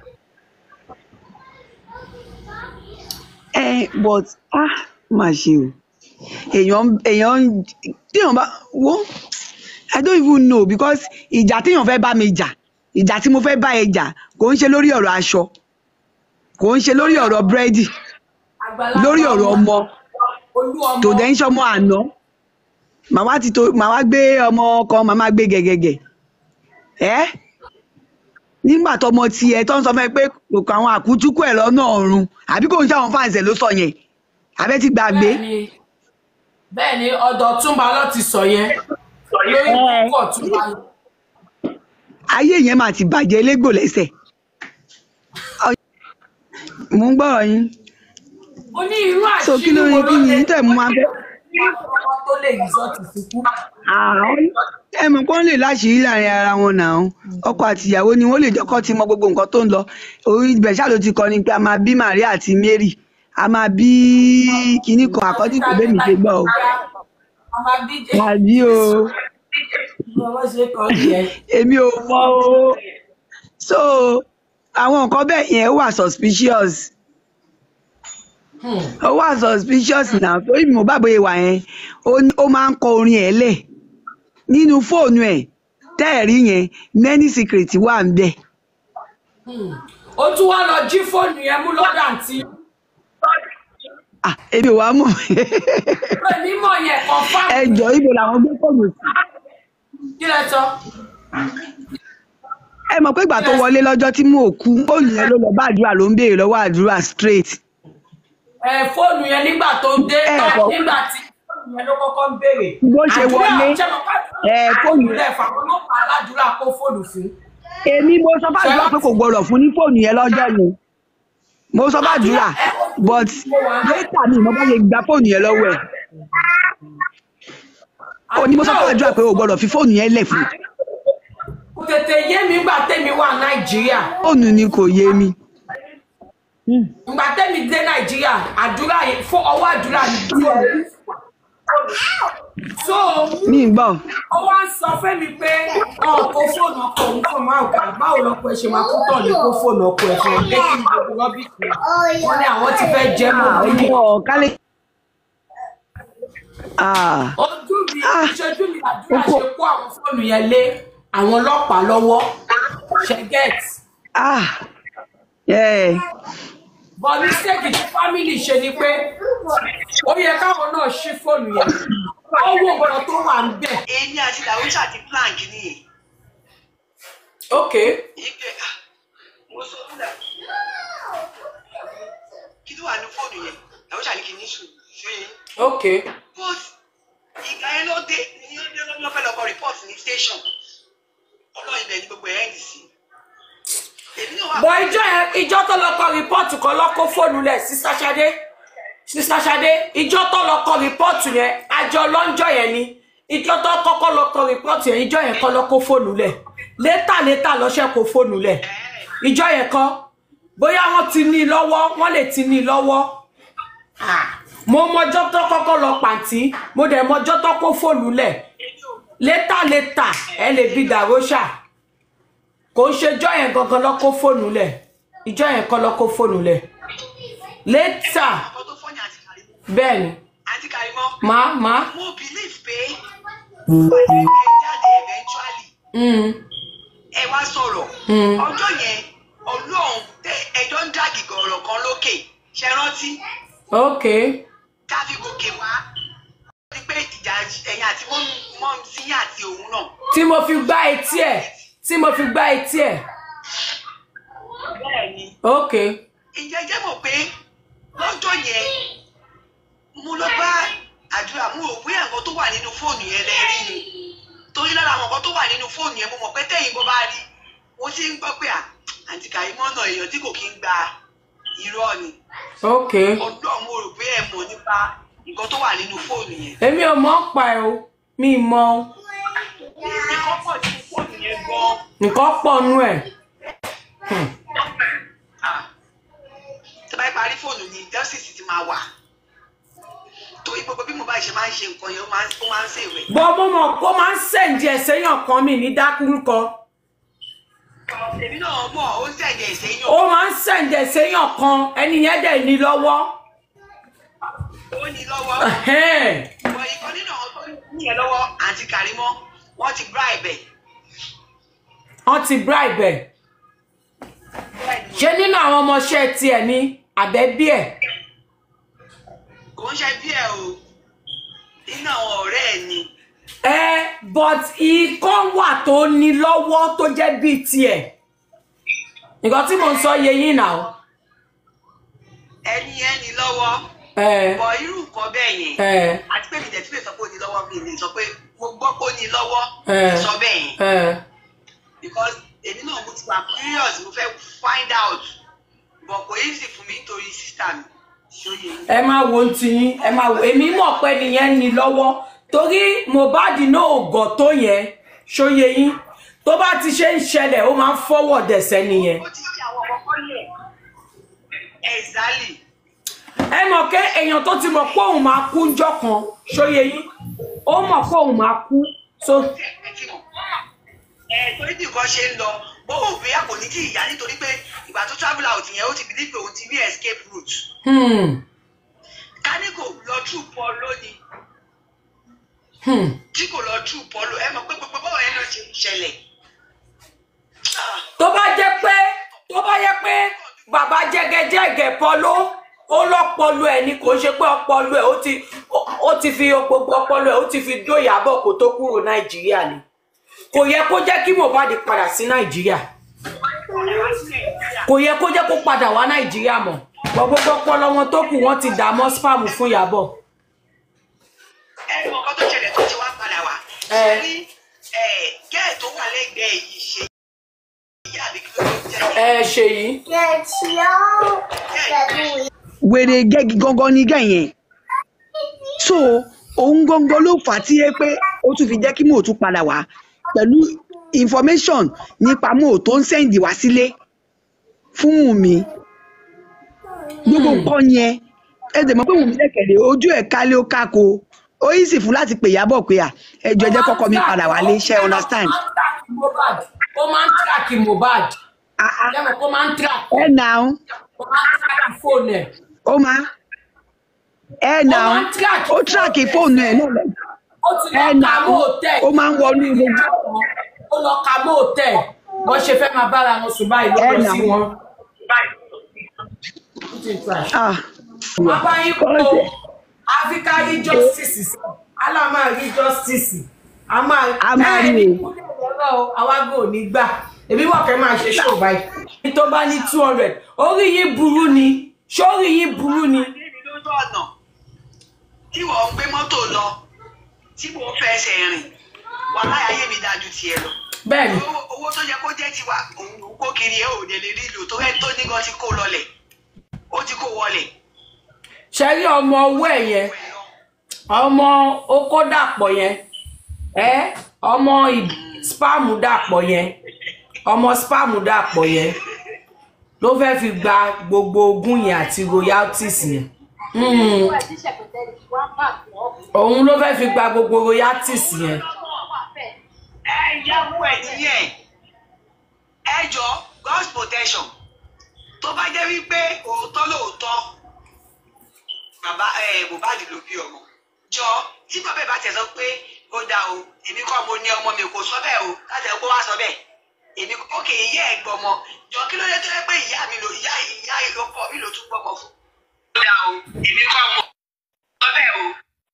ẹ but ah má ṣe o èèyàn èèyàn téèyàn bá wo I don't even know because ìjà téèyàn fẹ́ bá mi jà ìjà tí mo fẹ́ bá ẹ jà kò ń ṣe lórí ọ̀rọ̀ aṣọ kò ń ṣe lórí ọ̀rọ̀ búrẹ́dì lórí àgbàlagbà ọ̀rọ̀ ọmọ ọmọ olú ọmọ tò dẹ́ ń ṣọmọ àná màá wá ti to màá wá gbé ọmọ kan màá má gbé gẹ̀gẹ̀gẹ̀ ẹ́ nígbà tọmọ tiẹ̀ tó ń sọ fún ẹ pé kò kọ àwọn àkútúkù ẹ̀ lọ́nà ọ̀run àbí kò ń ṣe àwọn fáǹsẹ̀ ló sọ yẹn àbẹ́ ti gbàgbé bẹ́ẹ̀ ni bẹ́ẹ̀ ni ọ̀dọ̀ túnba ló ti sọ yẹn lórí ẹ púpọ̀ túnba lọ. ayé yẹn máa ti bàjẹ́ légbò lẹ́sẹ̀ mò ń gbọ́rọ̀ yín ó ní irú so kí àṣírí ló wo ní ló kí ni lè yín tẹ̀ mú wa fẹ́ ọmọ tó lè rìsọ́ọ̀tì sí kú. àwọn ẹ mọ̀ kó ń lè láṣìírí láàrin ara wọn náà ọkọ àti ìyàwó ni wọ́n lè jọ́kọ́ ti mọ gbogbo nǹkan tó ń lọ orí ibẹ̀ ṣáà ló ti kọ ni pé a máa bí Maria àti Mary a máa bí kinní kan àkọ́tí kò bẹ́ẹ̀ mi ṣe gbọ́ o ọmọ bíjẹ àbí o ọmọ ṣe kọ́ nìyẹn. èmi ò mọ̀ o so àwọn nǹkan bẹ́ẹ̀ yẹn wà suspicious Hmm. ó wà suspicious náà torí mo bá bóyá wà yẹn ó ní- ó máa ń kọ orin ẹ̀ lẹ̀ nínú fóònù ẹ̀ tẹ́ẹ̀rí yẹn many secret wà ń bẹ̀. Hmm. ó tún wá lọ jí fóònù yẹn mú lọ́dọ̀ àǹtí Ah, èmi ò wá mọ̀ pé mímọ̀ yẹn kan ẹ fáwọn jọ ibo làwọn gbé fóònù sí. kí lẹ sọ. ẹ mọ̀ pé ìgbà tó wọlé lọ́jọ́ tí mò ń kú fóònù yẹn ló lọ bá àdúrà ló ń béèrè lọ́wọ́ àdúrà straight. ẹ fóònù yẹn nígbà tó dé ẹ tán kọ nígbà tí fóònù yẹn ló kọ́kọ́ ń béèrè bó ṣe àdúrà wọlé ṣẹlẹ̀ ká ẹ fóònù ìpínlẹ̀ fàwọn ọlọ́pàá aládùúrà kó fóònù fún. èmi mo sọ fún àdúrà pé kò gbọdọ̀ fún ní fóònù yẹn lọ́jọ́ yẹn mo sọ fún àdúrà but later mi mo bá yẹ gba fóònù yẹn lọ́wọ́ ẹ̀ ó ní mo sọ fún àdúrà pé o gbọdọ̀ fi fóònù yẹn lẹ̀ fún kò tètè yé mi gbà tèmi wà nàìjíríà fóònù ni kò yé mi. ìgbà tèmi dé nàìjíríà àdúrà yẹn fún ọwọ́ àdúrà ní fóònù. so mi ń gbọ́ ó wá sọ fẹ́mi pé ọ̀ kó fóònù ọkọ òun fún ọmọ àgbà báwo lọkọ ẹ ṣe máa kó tàn ní kó fóònù ọkọ ẹ fún ọ pé kí n gbogbo rọ́bìtì wọn ní àwọn ti fẹ́ jẹ́ mọ́ Ah, nílé. ọmọ kálí. Ah, ojú mi Ah. ìṣojú mi àdúrà Oko. ṣe kó àwọn fóònù yẹn lé àwọn ọlọ́pàá lọ́wọ́ ṣe get ah, yeah. bọ̀ mistake tí family ṣe ni pé ó yẹ káwọn náà ṣí fóònù yẹn ó wo nǹkan tó wà ń bẹ̀. èmi àti làwùjọ àti plan kìíní yẹn ok ìgbẹ́ ah, mo sọ fún dà kí ló wà ní fóònù yẹn làwùjọ àní kìíní sùn ṣe é ok but ìgbà yẹn ló dé ní ó dé lọ́wọ́ fẹ́ lọ́kọ́ report ní station ọlọ́run ibẹ̀ ni gbogbo ẹ̀ ń sí èmi náà wà bọ̀ ìjọ yẹn ìjọ tó lọ kọ rìpọ́ọ̀tù kan lọ kó fóònù lẹ̀ sí sàṣadé sísá ṣadé ìjọ tó lọ kọ rìpọ́ọ̀tù yẹn àjọ lọ́njọ́ yẹn ni ìjọ tó kọ́kọ́ lọ kọ rìpọ́ọ̀tù yẹn ìjọ yẹn kọ́ lọ kó fóònù lẹ̀ létà létà lọ́ṣẹ́ kó fóònù lẹ̀ ìjọ yẹn kọ́ bóyá wọ́n ti ní i lọ́wọ́ wọ́n lè ti ní i lọ́wọ́ Ah, mo mọjọ́ tó kọ́kọ́ lọ pàǹtí mo dẹ̀ mọjọ́ tó kó fóònù lẹ̀ létà létà ẹ lè bi dàrósà kò ń ṣe ìjọ yẹn gangan lọ kó fóònù lẹ̀ ìjọ yẹn kọ́ lọ kó fóònù lẹ̀ létà ọkọ tó fọ́nyà àti kàrímọ́ bẹ́ẹ̀ ni àti kàrímọ́ màá màá mo believe pé pàdé ẹ jáde eventually mm, ẹ wá sọ̀rọ̀ Mm. ọjọ́ yẹn ọlọ́run tẹ ẹjọ́ ń dàgì gọ̀ọ̀rọ̀ kan lókè ṣe rántí ok káfí gòkè wá ní pé ìjà ẹ̀yìn àti mọ́ sí àti òun náà tí mo fi gbá etí ẹ̀ tí mo fi gbá etí ẹ̀ bẹ́ẹ̀ ni ok ìjẹ́ jẹ́ mọ̀ pé lọ́jọ́ yẹn mo lọ bá àdúrà mo rò pé nǹkan tó wà nínú fóònù yẹn lẹ rí ni torí lára àwọn nǹkan tó wà nínú fóònù yẹn mo mọ̀ pé tẹ̀yìn bó bá rí mo ti ń gbọ́ pé à àǹtí Kàrímọ́ náà èèyàn tí kò kí ń gba irọ́ ni ok ọdún mo rò pé ẹ mọ̀ nípa nǹkan tó wà nínú fóònù yẹn. èmi ò mọ̀ ń pa ẹ̀ o mi ì mọ̀ o nǹkan pọ̀ nínú fóònù yẹn gan-an. nǹkan pọ̀ nú ẹ̀ Ah. tó bá parí fóònù ni justice ti máa wà torí gbogbo bí mo bá ṣe máa ń ṣe nǹkan yẹn ó máa ń ó máa ń ṣèwé. bọ́ mo mọ̀ kó máa ń sẹ̀ǹdì ẹ̀ séyàn kan mi ní dákúrúkọ èmi náà mọ̀ ó ń tẹ̀lé ẹ̀sẹ̀ yàn ó máa ń sẹ̀ǹdì ẹ̀ séyàn kan ẹni yẹn dẹ̀ ní lọ́wọ́ ó ní lọ́wọ́ Ẹhẹ́n. ìwọ ìkan nínú àwọn tó ní ẹ lọ́wọ́ àǹtí Kàrímọ́ wọ́n ti bribe ẹ̀. wọ́n ti bribe ẹ̀ ṣé nínú àwọn ọmọọṣẹ́ tiẹ̀ ní àbẹ́bí ẹ̀ kò ń ṣe bí ẹ o nínú àwọn ọ̀rẹ́ ẹ̀ ni ẹ but ikán wà tó ní lọ́wọ́ tó jẹ́ bíi tiẹ̀ nǹkan tí mò ń sọ yé yín náà ẹni yẹn ní lọ́wọ́ ẹ bọ̀ irú nǹkan bẹ́ẹ̀ yẹn ẹ àti pé mi dẹ̀ tún lè sọ pé ó ní lọ́wọ́ mi lè sọ pé mo gbọ́ pé ó ní lọ́wọ́ ẹ mi sọ bẹ́ẹ̀ yẹn. ẹ because èmi náà mo ti wà curious mo fẹ́ find out but kò easy fún mi nítorí sísá mi ṣóye yín. ẹ máa wo ń tiyín ẹ máa wo èmi mọ̀ pé nìyẹn ní lọ́wọ́ torí Mohbad náà ò gọ̀ tó yẹn ṣóye yín tó bá ti ṣe ń ṣẹlẹ̀ ó máa ń fọwọ́ dẹ̀sẹ̀ nìyẹn ó ti ṣe àwọn ọkọ yẹn exactly ẹ mọ̀ pé èèyàn tó ti mọ̀ pé òun máa kú ńjọ́ kan ṣóye yín ó mọ̀ pé òun máa kú so ẹ ti mọ̀ ẹ torí bí nǹkan ṣe ń lọ bó o bí a kò ní kí ìyá nítorí pé ìgbà tó travel out yẹn ó ti believe pé òun ti rí escape route hmm, kání kò lọ true paul lónìí hmm. tí kò lọ true paul ẹ mọ̀ pé gbogbo báwo yẹn náà ṣe ń ṣẹlẹ̀ Ah, tó bá jẹ́ pé tó bá yẹ pé bàbá jẹgẹjẹgẹ pọlọ ó lọpọlọ ẹ ni kò ṣe pé ọpọlọ ẹ ó ti ó- ó ti fi gbogbo ọpọlọ ẹ ó ti fi dó Ìyábọ̀ kó tó kúrò Nàìjíríà ni kò yẹ kó jẹ́ kí Mohbad padà sí Nàìjíríà kò yẹ kó jẹ́ kó padà wá Nàìjíríà mọ́ gbogbo ọpọlọ wọn tó kù wọ́n ti dà mọ́ spam fún Ìyábọ̀ ẹ mọ̀ nǹkan tó ṣẹlẹ̀ tó ti wá padà wá Ẹ. ṣe rí gẹ́ẹ̀ tó wà lẹ́gbẹ̀ẹ́ yìí ṣe ìyá àbí kí ló ló jẹ́ ẹ ṣe yìí wèrè gẹ́gì gangan ní gẹ̀yẹn so òun gangan ló fà á tí yẹ pé ó tún fi jẹ́ kí mò ń tún padà wá pẹ̀lú information nípa mò tó ń sẹ́ǹdì wá sílé fún Wùnmí gbogbo nǹkan yẹn ẹ dẹ̀ mọ̀ pé Wùnmí lẹ́kẹ̀lẹ́ ojú ẹ̀ kálé ó kákó ó yí sì fún láti pè Ìyábọ̀ pé à ẹjọ́ ẹ jẹ́ kọ́kọ́ mi padà wálé ṣe understand. ó máa ń tíráàkì Mohbad Ah, ah. lẹ́mọ̀ kó máa ń tíráàkì ẹ nà ó ó máa ń tíráàkì fóònù ẹ̀ ó máa ẹ nà ó máa ń track ó tíráàkì fóònù ẹ̀ náà lọ. ó ti lọ ẹ nà ka ó mọ́ òtẹ́ẹ̀ ó máa ń wọnú ilé ó lọ ka mọ́ òtẹ́ẹ̀ wọ́n ṣe fẹ́ máa bára wọn sùn báyìí ló Ẹ lọ nà sí ó. wọn ó ti chicken trash. ah bàbá yín kó Kọ́ńtẹ̀. áfíríkà rí justice sí alá máa rí justice a máa A máa rí ẹ ní o. kúlẹ̀ lọ́rọ̀ o àwágò ò ní gbà èmi wọ̀ kẹ́ máa ṣe ṣó báyìí. ní tó bá ní two hundred orí yín burú ni sórí yín burú ni. níbi lójú ọ̀nà tí wọ́n ń gbé mọ́tò lọ tí mo fẹsẹ̀ rìn wà láyé mi dájú tiẹ̀ lọ. bẹ́ẹ̀ni owó owó tó yẹ kó jẹ́ tiwa òun ló ń kó kiri ẹ̀ ò lè lè rí lò tó ẹ̀ tó ní gan ti kó lọlẹ̀ ó ti kó wọlẹ̀. ṣe rí ọmọ owó ẹ̀ yẹn ọmọ okó dàpọ̀ yẹn ẹ ọmọ ì- spam dàpọ̀ yẹn ọmọ spam dàpọ̀ yẹn ló fẹ́ fi gba gbogbo ogún yẹn àti royalties yẹn Mm. òun ló fẹ́ fi gba gbogbo royalties yẹn ẹ ìyàwó ẹ nìyẹn ẹ jọ God's protection tó bá jẹ́ wípé òótọ́ lóòótọ́ bàbá ẹ Mohbad ló bí ọmọ jọ tí bàbá ẹ bá tẹ̀ sọ pé ó dáa o èmi kọ́ mo ní ọmọ mi kò sọ bẹ́ẹ̀ o láti ẹ̀ kó wá sọ bẹ́ẹ̀ èmi ókè ìyá ẹ̀ gbọ́mọ jọ kí ló dé tó yẹ pé ìyá mi ló ìyá ìyá ìlọkọ mi ló tún gbọ́mọ fún. ó dáa o èmi kọ́ mo sọ bẹ́ẹ̀ o.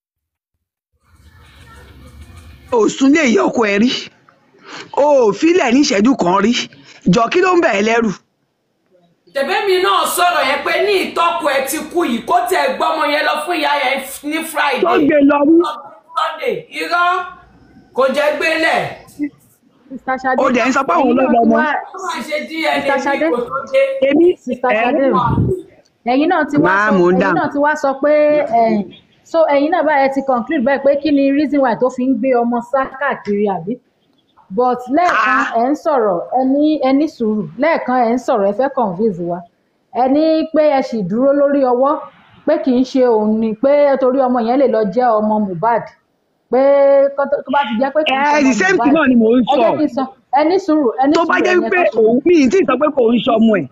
òsùn lè yọ ọkọ ẹ rí o ò filẹ̀ ní ìṣẹ́jú kan rí jọ kí ló ń bẹ̀ ẹ́ lẹ́rù. tẹ̀bẹ́mi náà sọ̀rọ̀ yẹn pé ní ìtọ́kù ẹ ti kú yìí kó tẹ̀ gbọ́mọ yẹn lọ fún ìyá yẹn ní tó friday gbé lọ rí sunday irọ́ kò jẹ́ gbélẹ̀ Sister Ṣadé. Ó dẹ̀ ń sọ pé òun ló lọ́mọ. ó máa ṣe dna Mr. Ṣadé. ní kò tó dé. èmi Sister ẹ Ṣadé o. ẹ̀yin náà ti wá Máa sọ mò ń ẹ̀yin dáhùn. náà ti wá sọ pé ẹ̀yin so ẹ̀yin náà báyẹn ti conclude báyìí pé kí ni reason why tó fi ń gbé ọmọ sá káàkiri àbí but lẹ́ẹ̀kan Ah. ẹ̀ ń sọ̀rọ̀ ẹ ní ẹ ní sùúrù lẹ́ẹ̀kan ẹ̀ ń sọ̀rọ̀ ẹ fẹ́ convince wa ẹ ní pé ẹ sì dúró lórí ọwọ́ pé kì í ṣe òun ni pé torí ọmọ yẹn lè lọ jẹ́ ọmọ Mohbad pé kó tó tó bá ti jẹ́ pé kì í ṣe ẹ ọmọ the same Mohbad thing náà ni mò ń ẹ sọ jẹ́ kí n sọ ẹ ní sùúrù ẹ ní tó sùúrù bá jẹ́ ẹ̀yin ẹ wípé kọ́ sùúrù. òun mi ì tí ì sọ pé kò ń sọmọ ẹ̀.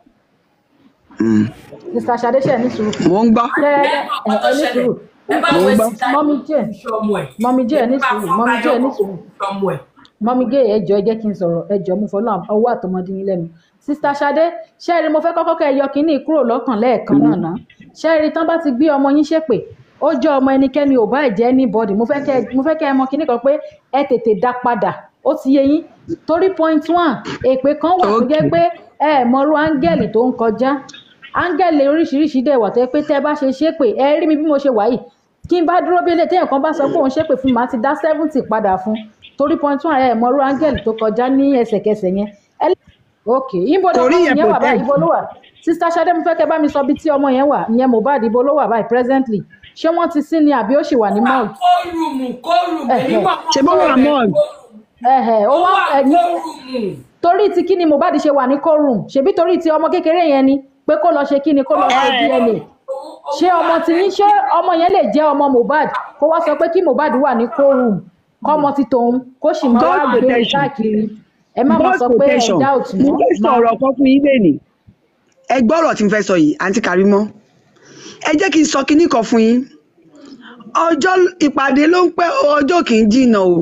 Mr. Ṣadé ṣe ní sùúrù mò ń gbọ́. ẹ ẹ Ọmọ tó ẹ ní ṣẹlẹ̀, sùúrù ẹ bá Mo ń wẹ̀ gbọ́. síta mọ́mí jẹ́ ọmọ ẹ̀. mọ́mí jẹ́ ní Nípa sùúrù fún mọ́mí jẹ́ ní Báyọ̀ sùúrù ọmọ ẹ̀. mọ́mí gé ẹjọ́ ẹ jẹ́ kí n sọ̀rọ̀ ẹjọ́ mo fọlọ́ ọwọ́ àtọmọdé yín lẹ́nu sista Ṣadé ṣẹ́ẹ̀rì mo fẹ́ kọ́kọ́ kẹ́ ẹ yọ kínní kúrò lọ́kàn lẹ́ẹ̀kan náà ná ṣẹ́ẹ̀rì tán bá ti gbé ọmọ yín ṣépè ó jẹ́ ọmọ ẹnikẹ́ni ò bá jẹ́ anybody mo fẹ́ kẹ́ ẹ- mo fẹ́ kẹ́ ẹ mọ kínní kan pé ẹ tètè dá padà ó ti yé yín torí point one èpè kan wà tó jẹ́ Okay. pé ẹ ẹ̀ mọrú áńgẹ́lì tó ń kọjá áńgẹ́lì oríṣiríṣi dẹ̀ wà tó yẹ pé tẹ́ ẹ bá ṣe ṣépè ẹ rí mi bí mo ṣe wà yìí kí n bá dúró bí ilé téèyàn kan bá sọ pé òun ṣépè fún mi màá ti dá seventy padà fún torí point one ẹ ẹ̀ mọrú áńgẹ́lì tó kọjá ní ẹsẹ̀kẹsẹ̀ yẹn ẹ lè ok ibo Kò lọmọ rí yẹn yẹn wà báyìí protect. ibo ló wà sista Ṣadé mo fẹ́ kẹ́ bá mi sọ bí tí ọmọ yẹn wà ìyẹn Mohbad ibo ló wà báyìí presently ṣé wọ́n ti sin ni àbí ó sì wà ní mouth kórùmù kórùmù Ẹ̀hẹ̀. èmi mọ̀ Ṣé bó wà mọ́? ẹ̀hẹ̀ ó ó wá wà ẹ̀yìn kórùmù. torí ti kí ni Mohbad ṣe wà ní courtroom ṣebí torí ti ọmọ kékeré yẹn ni pé kó lọ ṣe kí ni kó lọ ṣe DNA ṣé ọmọ tí yín ṣé ọmọ yẹn lè jẹ́ ọmọ Mohbad kó wá sọ pé kí Mohbad wà ní courtroom kọ́mọ ti tòun kó sì máa God wá gbé protection. káàkiri ẹ má máa God sọ pé ẹ protection doubt mo mọ́ fẹ́ sọ ọ̀rọ̀ kan fún yín lẹ́nìí. ẹ gbọ́ ọ̀rọ̀ tí n fẹ́ sọ yìí àǹtí Karimọ́ ẹ jẹ́ kí n sọ kinní kan fún yín ọjọ́ ìpàdé ló ń pẹ́ ọjọ́ kì í jìnnà o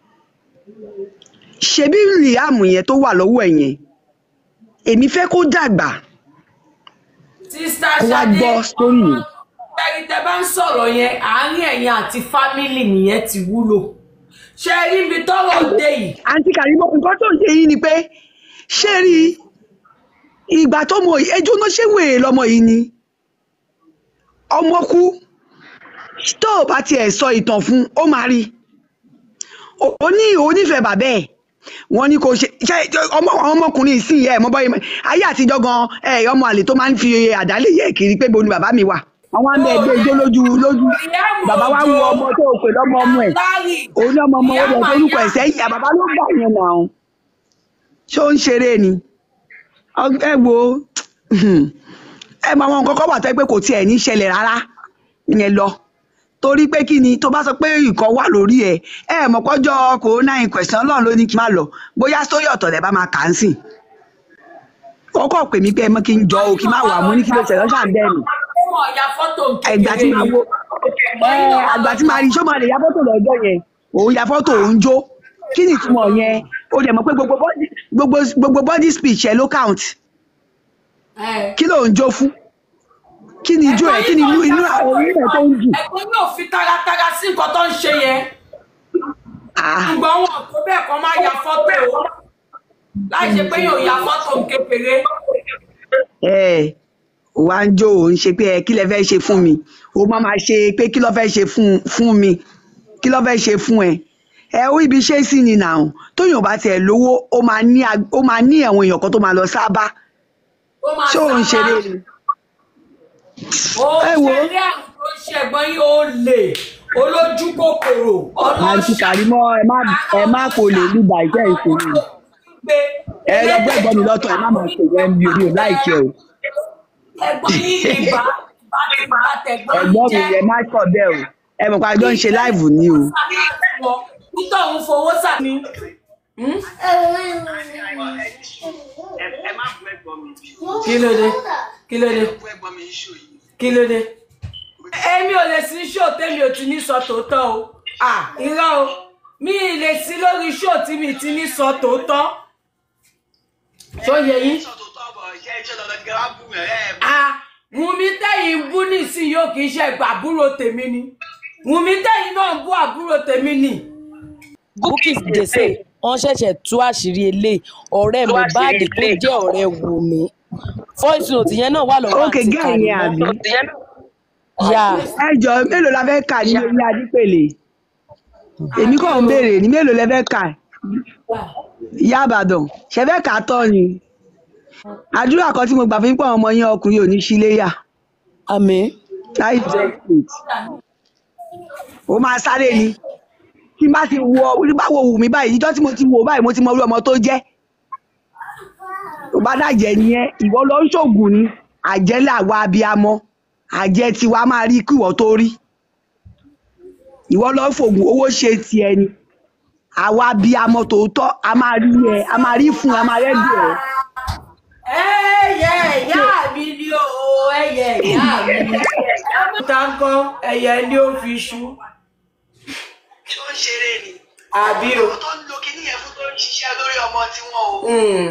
ṣebí Liam yẹn tó wà lọ́wọ́ ẹ̀ yẹn èmi fẹ́ kó dàgbà sista kó wá Ṣadé gbọ́ sórí yẹn. ẹni tẹ bá ń sọ̀rọ̀ yẹn àárín ẹ̀yin àti fámìlì nìyẹn ti wúlò ṣe rí ibi tọ́rọ̀ dé yìí àǹtí Karimọ́ nǹkan tó ń ṣe yìí ni pé ṣé rí ìgbà tó mọ ẹjọ́ náà ṣé wèrè lọmọ yìí ni ọmọ kú tó o bá tiẹ̀ sọ ìtàn fún ó máa rí ó ní onífẹ̀ẹ́ bàbá ẹ̀ wọ́n ní kò ṣe ṣe ọmọ àwọn ọmọkùnrin ìsìn ẹ̀ mọ́ bọ́yìí ayé àtijọ́ gan ẹ̀ ọmọ àlè tó máa ń fi àdálé yẹ kiri pé bo ni bàbá mi wà àwọn àmì ẹgbẹ́ ijó lójú lójú bàbá wa wo ọmọ tó o pè lọ́mọ ọmọ ẹ̀ Larry, òun ní ọmọ ọmọ ó lọ torúkọ ẹ̀ sẹ́yìn àbàbá ló gbà yẹn nà án ṣé ó ń ṣeré ni Ọ- ẹ wo ẹ mọ àwọn nǹkan kan wà tó yẹ pé kò tiẹ̀ ní ṣẹlẹ̀ rárá yẹn lọ torí pé kí ni tó bá sọ pé ìkan wà lórí ẹ ẹ mọ̀ pọ́jọ́ corona in question ọlọ́run ló ní kí n má lọ bóyá sórí ọ̀tọ̀ lẹ̀ bá máa kà á sìn ó kọ̀ pè mí pé ẹ mọ́ kí n jọ o kí n má wà mú ní kí ló ṣẹlẹ̀ ṣáà ń bẹ́ẹ̀ nù ó mọ̀ ya fọ́tò ẹgbà tí máa wo ẹ àgbà tí máa rí ṣó máa lè ya fọ́tò lọ́jọ́ yẹn òun ya fọ́tò òun jó kí ni ìtumọ̀ yẹn ó dẹ̀ mọ̀ pé gbogbo body gbogbo gbogbo body speech ẹ ló count kí ló ń jó fún kí ni ijó ẹ̀ kí ni inú inú orí rẹ̀ tó ń jù ẹ̀gbọ́n yóò fi taratara sí nǹkan tó ń ṣe yẹn Ah, ṣùgbọ́n wọn tó bẹ́ẹ̀ kan máa ya fọ́tò o láì ṣe pé yóò ya fọ́tò kékeré ẹ wá ń jó ò ń ṣe pé ẹ kí lẹ fẹ́ ṣe fún mi ó má máa ṣe pé kí ló fẹ́ ṣe fún fún mi kí ló fẹ́ ṣe fún ẹ ẹ ó ibi ṣe sí ni nà ó tóyàn bá tiẹ̀ lówó ó máa ní ag- ó máa ní àwọn èèyàn kan tó máa lọ sábà ó máa ṣé òun sábà ṣeré ni ó ẹ wo. ṣeré àrùn tó ń ṣe ẹ̀gbọ́n yìí ó lè olójú kòkòrò àǹtí ọlọ́ṣà kàrímọ́ ẹ má ẹ má kò lè ní ìbàjẹ́ ìṣòro ẹ lọ gbẹ́gbọ́n mi lọ́tọ̀ ẹ má máa ṣe ìwẹ́ mi ò ní ò láìkẹ́ o ẹ̀gbọ́n yìí ìbá ìbá ti bá tẹ̀gbọ́n ẹ̀gbọ́n mi jẹ́ ẹ má kọ̀ bẹ́ẹ̀ o ẹ mọ̀ pé àjọ ń ṣe láìvù ni o títọ̀ ń fowó sàmì. kí ló dé kí ló dé kí ló dé. èmi ò lè sí ṣó tèmi ò ti ní sọ tòótọ́ o à irọ́ o mi ì lè sí lórí ṣó tí mi ti ní sọ tòótọ́ tó yẹ yín. à Wùmí tẹ̀yìn ń bú nísìnyí yóò kì í ṣe ẹgbà àbúrò tèmi ni Wùmí tẹ̀yìn náà ń bú àbúrò tèmi ni. Bukky Jesse wọ́n ṣẹ̀ṣẹ̀ tú àṣírí eléyìí ọ̀rẹ́ Mohbad tó jẹ́ ọ̀rẹ́ Wùmí voice note yẹn náà wà lọ́wọ́ ókè àǹtí gẹ́ẹ̀ yẹn àbí Kàrímọ́ yà ẹ jọ mélòó la fẹ́ kà ní orí adípèlè èmi kàn ń béèrè ní mélòó lẹ fẹ́ kà ìyá àbàdàn ṣe fẹ́ kà á tọ́ ni àdúrà kan tí mo gbà fún pọ̀ ọmọ yín ọkùnrin ò ní ṣíléyà àmín láì jẹ́ plate ó máa sáré ni tí n bá ti wo tí n bá wo wù mí báyìí ìjọ́ tí mo ti wo báyìí mo ti mọ orí ọmọ tó jẹ́ tó bá dàjẹ́ nìyẹn ìwọ lọ ń ṣògùn ni àjẹ́ làwa abiyamọ àjẹ́ tiwa máa rí kí ìwọ tó rí ìwọ lọ ń fògùn owó ṣe tiẹ̀ ni àwa abiyamọ tòótọ́ a máa rí ẹ a máa rí fún ẹ a máa rẹ́dì ẹ ẹyẹ ìyá mi ni o ẹyẹ ìyá mi ni táǹkọ ẹyẹ ni ó fi ṣú ṣó ń ṣeré ni àbí o. tó ń lo kinní yẹn fún tó ń ṣiṣẹ́ lórí ọmọ tiwọn o Mm.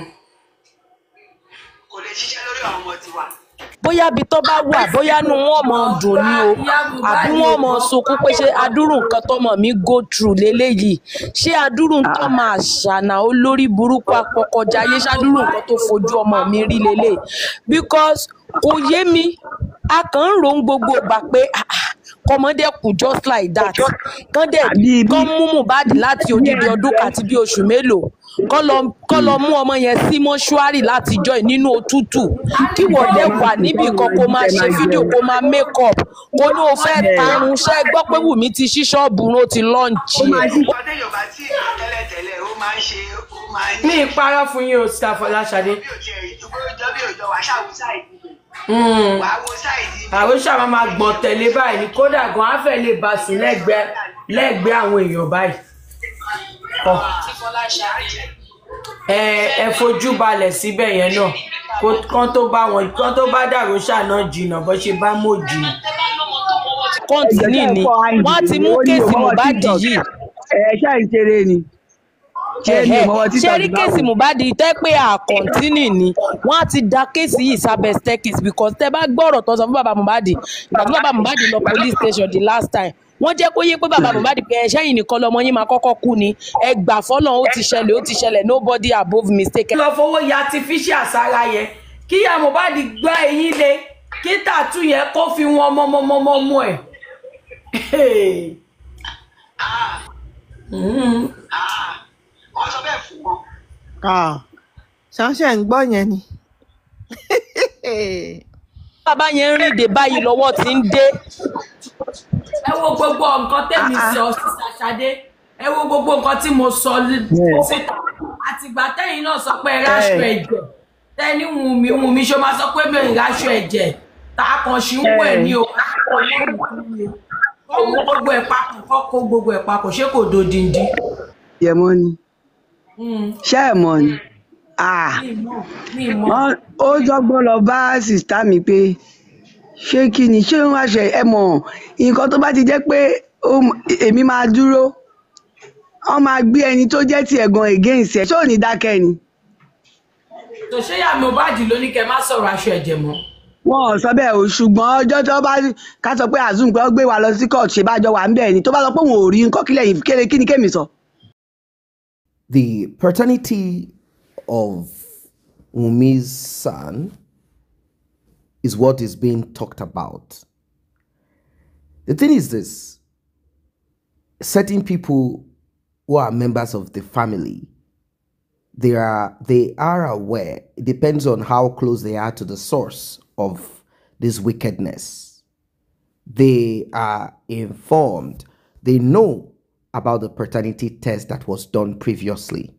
kò lè ṣiṣẹ́ lórí àwọn ọmọ tiwa. bóyá ibi tó bá wà bóyá inú wọn mọ dùn ní o àbí wọn mọ sunkún pé ṣé adúrú nǹkan tọmọ mi go through leléyìí ṣé adúrú nǹkan máa ṣànà olórí burúkú apọkọjáyé ṣàdúrú nǹkan tó fojú ọmọ mi rí lélẹ̀ because kò yé mi a kàn ń ròó gbogbo ìgbà pé ah, ah, kọmọdé kù just like that kán dẹ̀ Àbí bí- kán mú Mohbad láti odidi ọdún kan àti bí oṣù mélòó kán lọ kán lọ mú ọmọ yẹn sí mọ́ṣúárì látijọ́ yìí nínú òtútù kí wọ́n dẹ̀ wà níbì kan kó máa ṣe fídíò kó máa make up kó ní o fẹ́ tarun ṣẹ́ gbọ́ pé Wùmí ti ṣí ṣọ́ọ̀bù rún ó ti lọ́ǹchì ẹ̀. ìpàdé yorùbá tí ìlú tẹ́lẹ̀tẹ́lẹ̀ ó máa ń ṣe ó máa ń mi ì parọ́ fún yín o sita Fọláṣadé bí ò tiẹ̀ ìdúgbò ìjọ bí òjò wàá ṣàwù sáìdì Mm. wàá wo sáìdì àwọn sábà máa gbọ̀n tẹ̀lé báyìí ní kódà gan á fẹ́ lè bá sùn lẹ́gbẹ̀ẹ́ lẹ́gbẹ̀ẹ́ àwọn èèyàn báyìí. Ọ. ẹ ẹ fojú balẹ̀ síbẹ̀ yẹn náà kó kán tó bá wọn kán tó bá dàrú ṣàná jìnnà bó ṣe bá mọ̀ jìnnà. kọ́ńtínì ni wọ́n ti mú kéèsì Mohbad yìí ẹ ṣáà ń ṣeré ni ṣé ni ìmọ̀wọ́ ṣe títọ̀ rí kéèsì Mohbad tẹ́ pé àkọ́ntínì ni wọ́n á ti da kéèsì yìí sábẹ́ staircase because tẹ́ bá gbọ́rọ̀ tó sọ fún bàbá Mohbad ìgbà tí bàbá Mohbad lọ police station the last time wọ́n jẹ́ kó yé pé bàbá Mohbad pé ẹ̀ṣẹ́ yìí nìkan lọmọ yín máa kọ́kọ́ kú ni ẹ gbà fọ́nà ó ti ṣẹlẹ̀ ó ti ṣẹlẹ̀ nobody above mistake. lọ fowó ya artificial sára yẹn kí ìyá Mohbad gbá eyín lé kí tàtú yẹn kó fi wọn mọmọmọmọ ẹ. wọ́n sọ bẹ́ẹ̀ fún wọn. ṣánṣẹ́ ń gbọ́ yẹn ni. bàbá yẹn ń rìn dé báyìí lọ́wọ́ ti ń dé ẹ wo gbogbo nǹkan tẹ́mi sọ sísá Ṣadé ẹ wo gbogbo nǹkan tí mo sọ síta àtìgbà tẹ́yìn náà sọ pé ráṣọ ẹ̀jẹ̀ tẹ́ni Wùnmí Wùnmí ṣe máa sọ pé mi ò ráṣọ ẹ̀jẹ̀ tá a kàn ṣì ń wẹ̀ ní o kó mú gbogbo ẹ̀ papọ̀ kó kó gbogbo ẹ̀ papọ̀ ṣé kò dodindi. yẹmọ ni Mm, ṣé ẹ mọ̀ ni Ah, mi ì mọ̀ mi ì mọ̀. wọ́n- ó dọ́gbọ́n lọ bá sìstá mi pé ṣé kí ni ṣé wọ́n ṣe ẹ mọ̀ nǹkan tó bá ti jẹ́ pé ó m- èmi máa dúró wọ́n máa gbé ẹni tó jẹ́ tiẹ̀ gan against ẹ̀ ṣé ò ní dákẹ́ ni tó ṣé ìyá Mohbad ló ní kẹ́ má sọ̀rọ̀ aṣọ ẹ̀jẹ̀ mọ́. wọn ò sọ bẹ́ẹ̀ o ṣùgbọ́n ọjọ́ tó bá ká sọ pé azum pé ó gbé wa lọ sí court ṣe bájọ wà ń bẹ̀ ni tó bá sọ pé òun ò rí nǹkan kílẹ̀ yìí kéré kí ni kémi sọ. The paternity of Wumi's son is what is being talked about. The thing is this certain people who are members of the family they are they are aware it depends on how close they are to the source of this wickedness they are informed they know about the paternity test that was done previously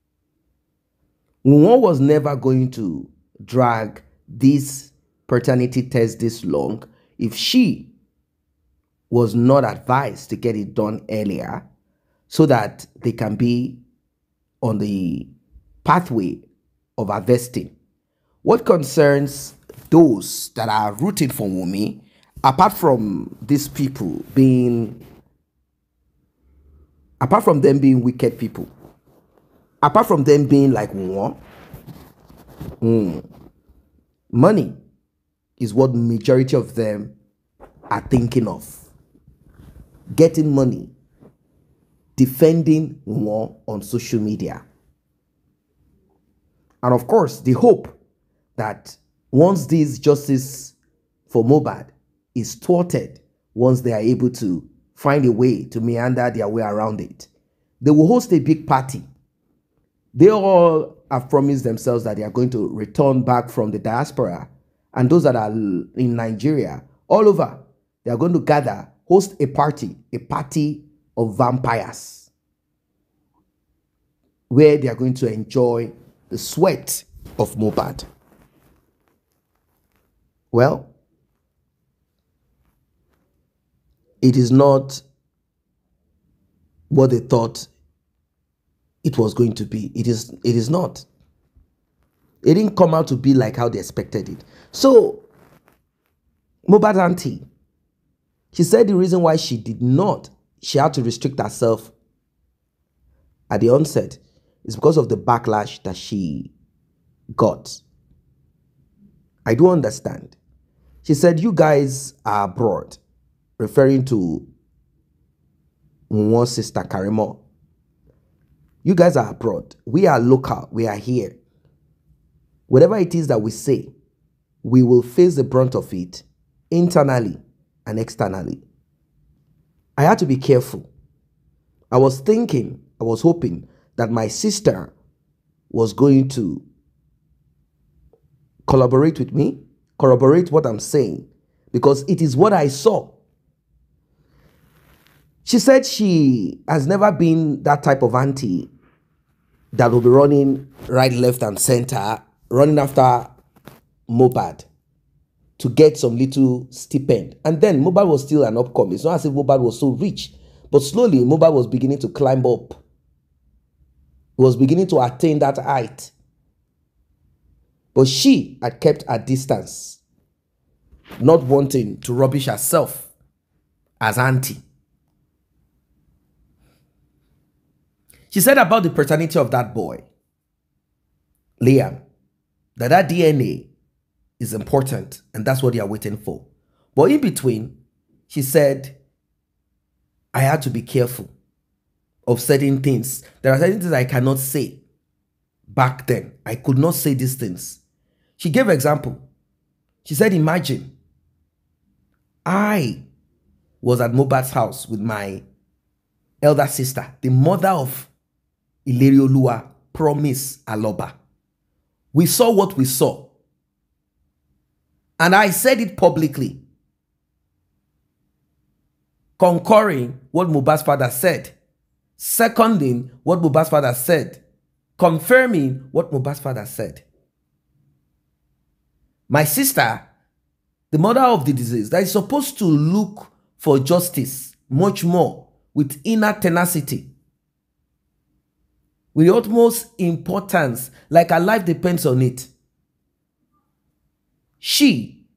one was never going to drag this paternity test this long if she was not advised to get it done earlier so that they can be on the pathway of harvesting. What concerns those that are rooting for Wumi, apart from these people being, apart from them being wicked people, apart from them being like Wumi, mm, money is what majority of them are thinking of. Getting money, defending Wumi on social media. And of course, the hope that once this justice for Mobad is thwarted, once they are able to find a way to meander their way around it, they will host a big party. They all have promised themselves that they are going to return back from the diaspora. And those that are in Nigeria, all over, they are going to gather, host a party, a party of vampires, where they are going to enjoy the sweat of Mobad. Well, it is not what they thought it was going to be. It is it is not. It didn't come out to be like how they expected it. So Mobad auntie, she said the reason why she did not, she had to restrict herself at the onset is because of the backlash that she got. I do understand. She said, You guys are abroad, referring to one sister Karimo. You guys are abroad. We are local. We are here. Whatever it is that we say, we will face the brunt of it internally and externally. I had to be careful. I was thinking, I was hoping that my sister was going to collaborate with me, corroborate what I'm saying, because it is what I saw. She said she has never been that type of auntie that will be running right, left, and center, running after Mobad to get some little stipend. And then Mobad was still an upcoming. It's not as if Mobad was so rich, but slowly Mobad was beginning to climb up. He was beginning to attain that height. But she had kept her distance, not wanting to rubbish herself as auntie. She said about the paternity of that boy, Liam, that that DNA is important and that's what they are waiting for. But in between, she said, I had to be careful of certain things. There are certain things I cannot say back then. I could not say these things. She gave example. She said, imagine I was at Mobat's house with my elder sister, the mother of Ileriolua, Promise Aloba. We saw what we saw. And I said it publicly, concurring what Mubarak's father said, seconding what Mubarak's father said, confirming what Mubarak's father said. My sister, the mother of the disease, that is supposed to look for justice much more with inner tenacity, with the utmost importance, like her life depends on it. She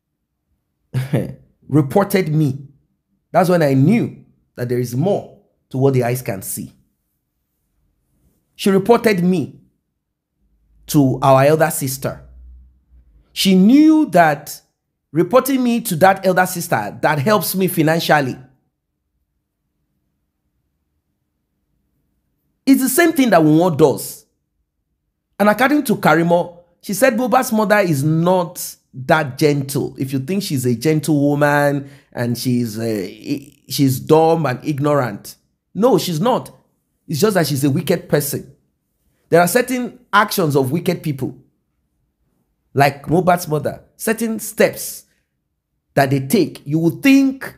reported me. That's when I knew that there is more to what the eyes can see. She reported me to our elder sister. She knew that reporting me to that elder sister that helps me financially. It's the same thing that Wunwo does. And according to Karimo, she said Boba's mother is not that gentle. If you think she's a gentle woman and she's uh, i- she's dumb and ignorant, no, she's not. It's just that she's a wicked person. There are certain actions of wicked people, like Mobat's mother, certain steps that they take. You would think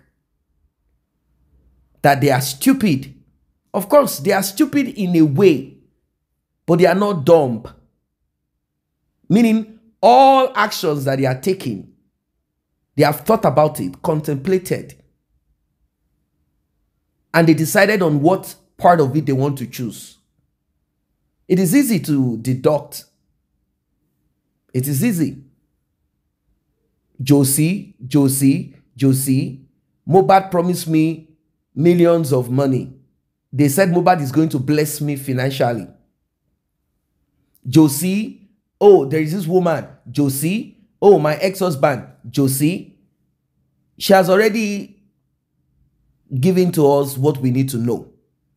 that they are stupid. Of course, they are stupid in a way, but they are not dumb. Meaning, all actions that they are taking, they have thought about it, contemplated, and they decided on what part of it they want to choose. It is easy to deduct. It is easy. Josie, Josie, Josie, Mobad promised me millions of money. They said Mobad is going to bless me financially. Josie, oh, there is this woman, Josie, oh, my ex husband, Josie. She has already given to us what we need to know.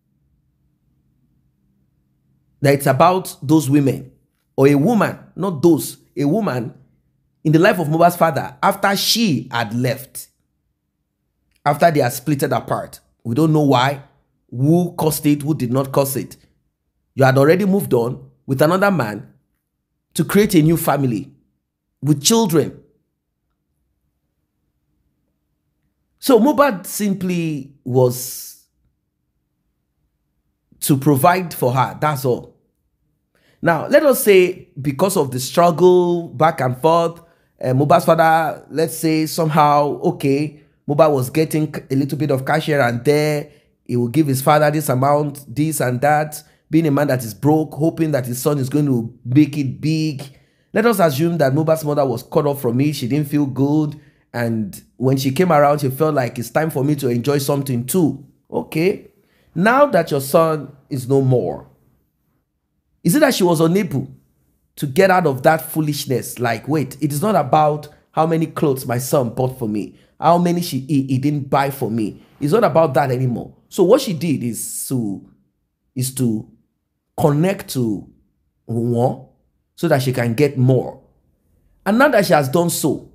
That it's about those women or a woman, not those, a woman in the life of Mobad's father after she had left, after they are splitted apart. We don't know why, who caused it, who did not cause it. You had already moved on with another man to create a new family with children. So Mobad simply was to provide for her. That's all. Now, let us say because of the struggle back and forth, uh, Mobad's father, let's say somehow, okay, Mobad was getting a little bit of cash here and there. He will give his father this amount, this and that. Being a man that is broke, hoping that his son is going to make it big. Let us assume that Mobad's mother was cut off from me. She didn't feel good. And when she came around, she felt like it's time for me to enjoy something too. Okay. Now that your son is no more, is it that she was unable to get out of that foolishness? Like, wait, it is not about how many clothes my son bought for me, how many she he, he didn't buy for me. It's not about that anymore. So what she did is to is to connect to one so that she can get more. And now that she has done so,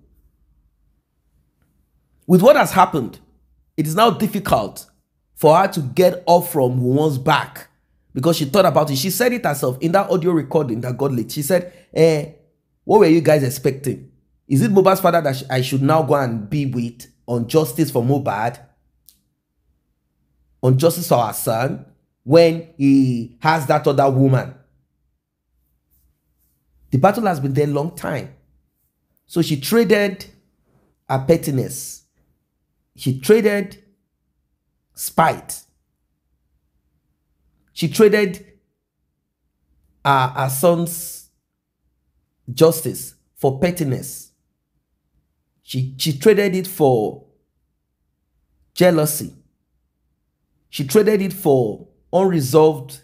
with what has happened, it is now difficult for her to get off from one's back because she thought about it. She said it herself in that audio recording that got leaked. She said, eh, what were you guys expecting? Is it Mobad's father that sh- I should now go and be with on justice for Mobad? On justice for our son when he has that other woman? The battle has been there a long time. So she traded her pettiness. She traded spite. She traded her, her son's justice for pettiness. She, she traded it for jealousy. She traded it for unresolved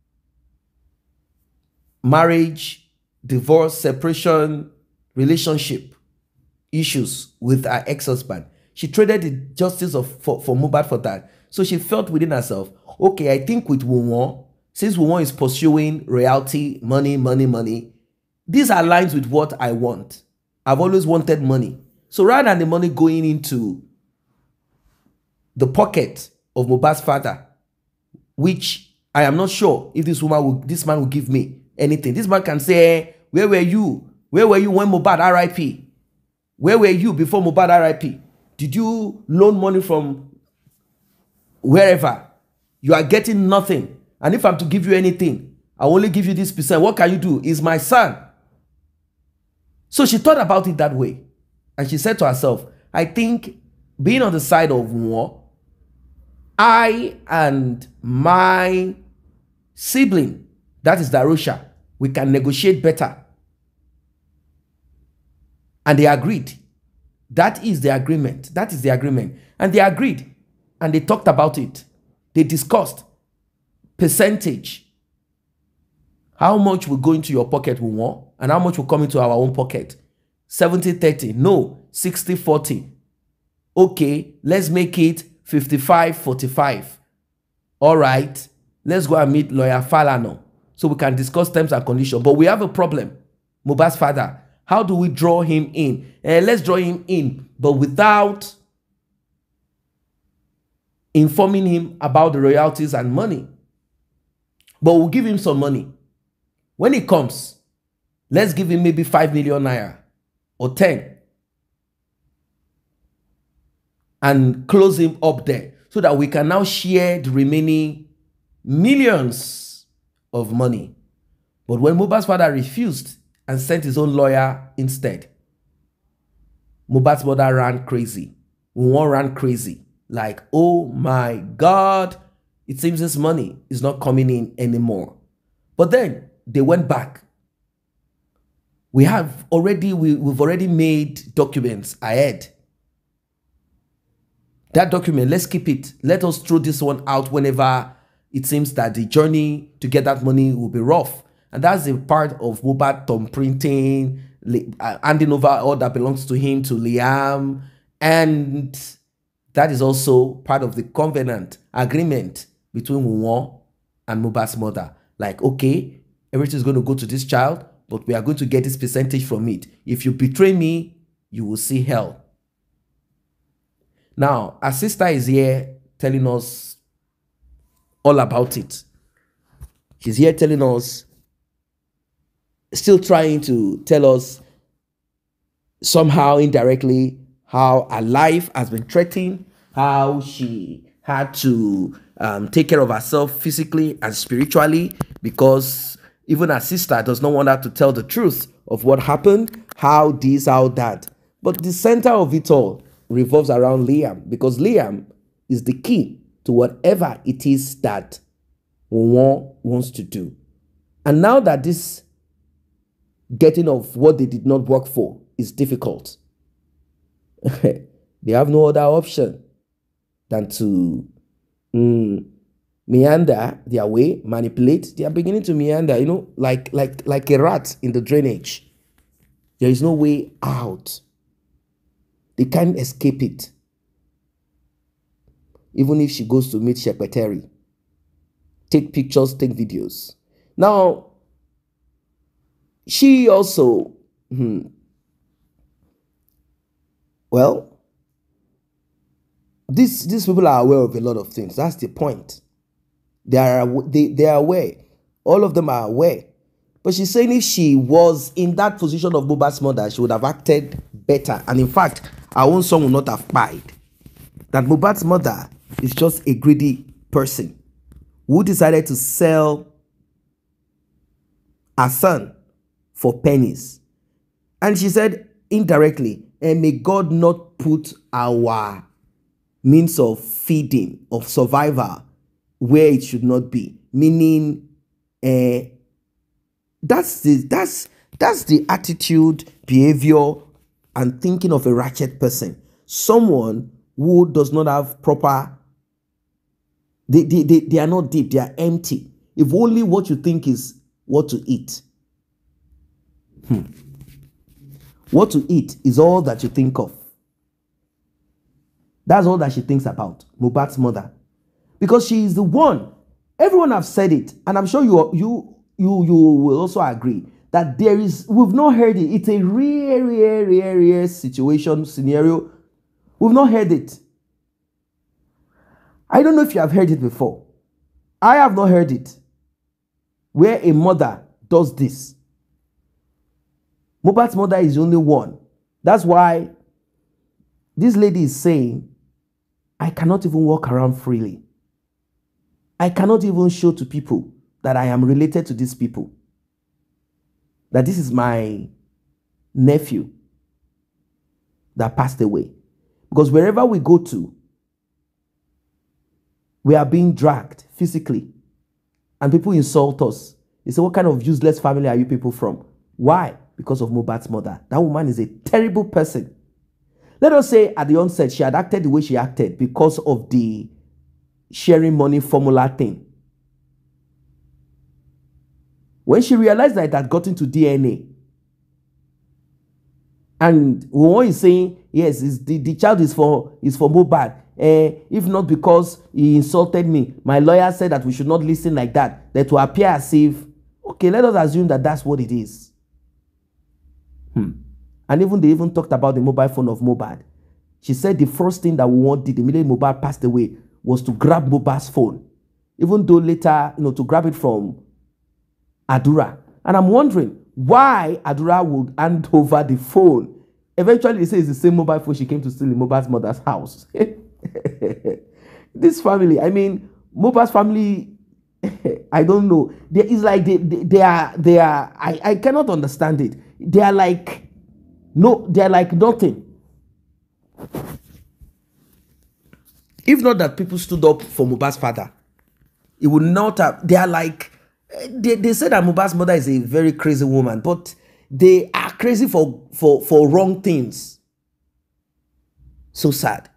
marriage, divorce, separation, relationship issues with her ex-husband. She traded the justice of for, for Mubad for that. So she felt within herself, okay, I think with Wunwon, since Wunwon is pursuing reality, money, money, money, this aligns with what I want. I've always wanted money. So rather than the money going into the pocket of Mubad's father, which I am not sure if this woman will, this man will give me anything. This man can say, eh, "Where were you? Where were you when Mubad R.I.P. Where were you before Mubad R.I.P. Did you loan money from wherever? You are getting nothing. And if I'm to give you anything, I only give you this percent. What can you do? Is my son." So she thought about it that way, and she said to herself, "I think being on the side of war." I and my sibling, that is Darusha, we can negotiate better. And they agreed. That is the agreement. That is the agreement. And they agreed. And they talked about it. They discussed percentage. How much will go into your pocket, we want, and how much will come into our own pocket. 70 30. No, 60 40. Okay, let's make it 55 45. All right, let's go and meet lawyer Falano so we can discuss terms and conditions. But we have a problem. Mohbad's father, how do we draw him in? Eh, let's draw him in, but without informing him about the royalties and money. But we'll give him some money. When he comes, let's give him maybe 5 million naira or 10 and close him up there so that we can now share the remaining millions of money. But when Mohbad's father refused and sent his own lawyer instead, Mohbad's mother ran crazy. One ran crazy. Like, oh my God, it seems this money is not coming in anymore. But then they went back. We have already, we, we've already made documents ahead. That document, let's keep it. Let us throw this one out whenever it seems that the journey to get that money will be rough. And that's a part of Mohbad thumb printing, li- uh, handing over all that belongs to him to Liam. And that is also part of the covenant agreement between Wuwon and Mohbad's mother. Like, okay, everything is going to go to this child, but we are going to get this percentage from it. If you betray me, you will see hell. Now, our sister is here telling us all about it. She's here telling us, still trying to tell us somehow indirectly how her life has been threatened, how she had to um, take care of herself physically and spiritually because even her sister does not want her to tell the truth of what happened, how this, how that. But the center of it all revolves around Liam because Liam is the key to whatever it is that one wants to do. And now that this getting of what they did not work for is difficult, they have no other option than to mm, meander their way, manipulate. They are beginning to meander, you know, like like like a rat in the drainage. There is no way out. They can't escape it. Even if she goes to meet Shepeteri, take pictures, take videos. Now, she also, hmm, well, these these people are aware of a lot of things. That's the point. They are they, they are aware. All of them are aware. But she's saying if she was in that position of Boba's mother, she would have acted better. And in fact, her own son would not have died. That Bobat's mother is just a greedy person who decided to sell her son for pennies. And she said indirectly, and may God not put our means of feeding, of survival, where it should not be. Meaning, uh, that's the that's that's the attitude, behavior, and thinking of a ratchet person. Someone who does not have proper. They, they, they, they are not deep, they are empty. If only what you think is what to eat. Hmm. What to eat is all that you think of. That's all that she thinks about, Mubat's mother. Because she is the one. Everyone have said it, and I'm sure you you you you will also agree that there is we've not heard it. It's a rare, rare, rare, rare situation scenario. We've not heard it. I don't know if you have heard it before. I have not heard it. Where a mother does this. Mubat's mother is the only one. That's why this lady is saying, I cannot even walk around freely. I cannot even show to people that I am related to these people. That this is my nephew that passed away. Because wherever we go to, we are being dragged physically. And people insult us. They say, What kind of useless family are you people from? Why? Because of Mubat's mother. That woman is a terrible person. Let us say at the onset she had acted the way she acted because of the sharing money formula thing. When she realized that it had gotten to DNA, And Won is saying, yes, it's the, the child is for is for Mobad. Eh, if not because he insulted me, my lawyer said that we should not listen like that. That will appear as if, okay, let us assume that that's what it is. Hmm. And even they even talked about the mobile phone of Mobad. She said the first thing that Won did immediately Mobad passed away was to grab Mobad's phone, even though later, you know, to grab it from Adura. And I'm wondering why Adura would hand over the phone. Eventually, they say it's the same mobile phone she came to steal in Mobile's mother's house. this family, I mean, Mobile's family, I don't know. There is like they, they, they are they are I, I cannot understand it. They are like no, they are like nothing. If not that people stood up for Mubarak's father, it would not have. They are like eh, they, they say that Mubarak's mother is a very crazy woman, but they are crazy for for for wrong things. So sad.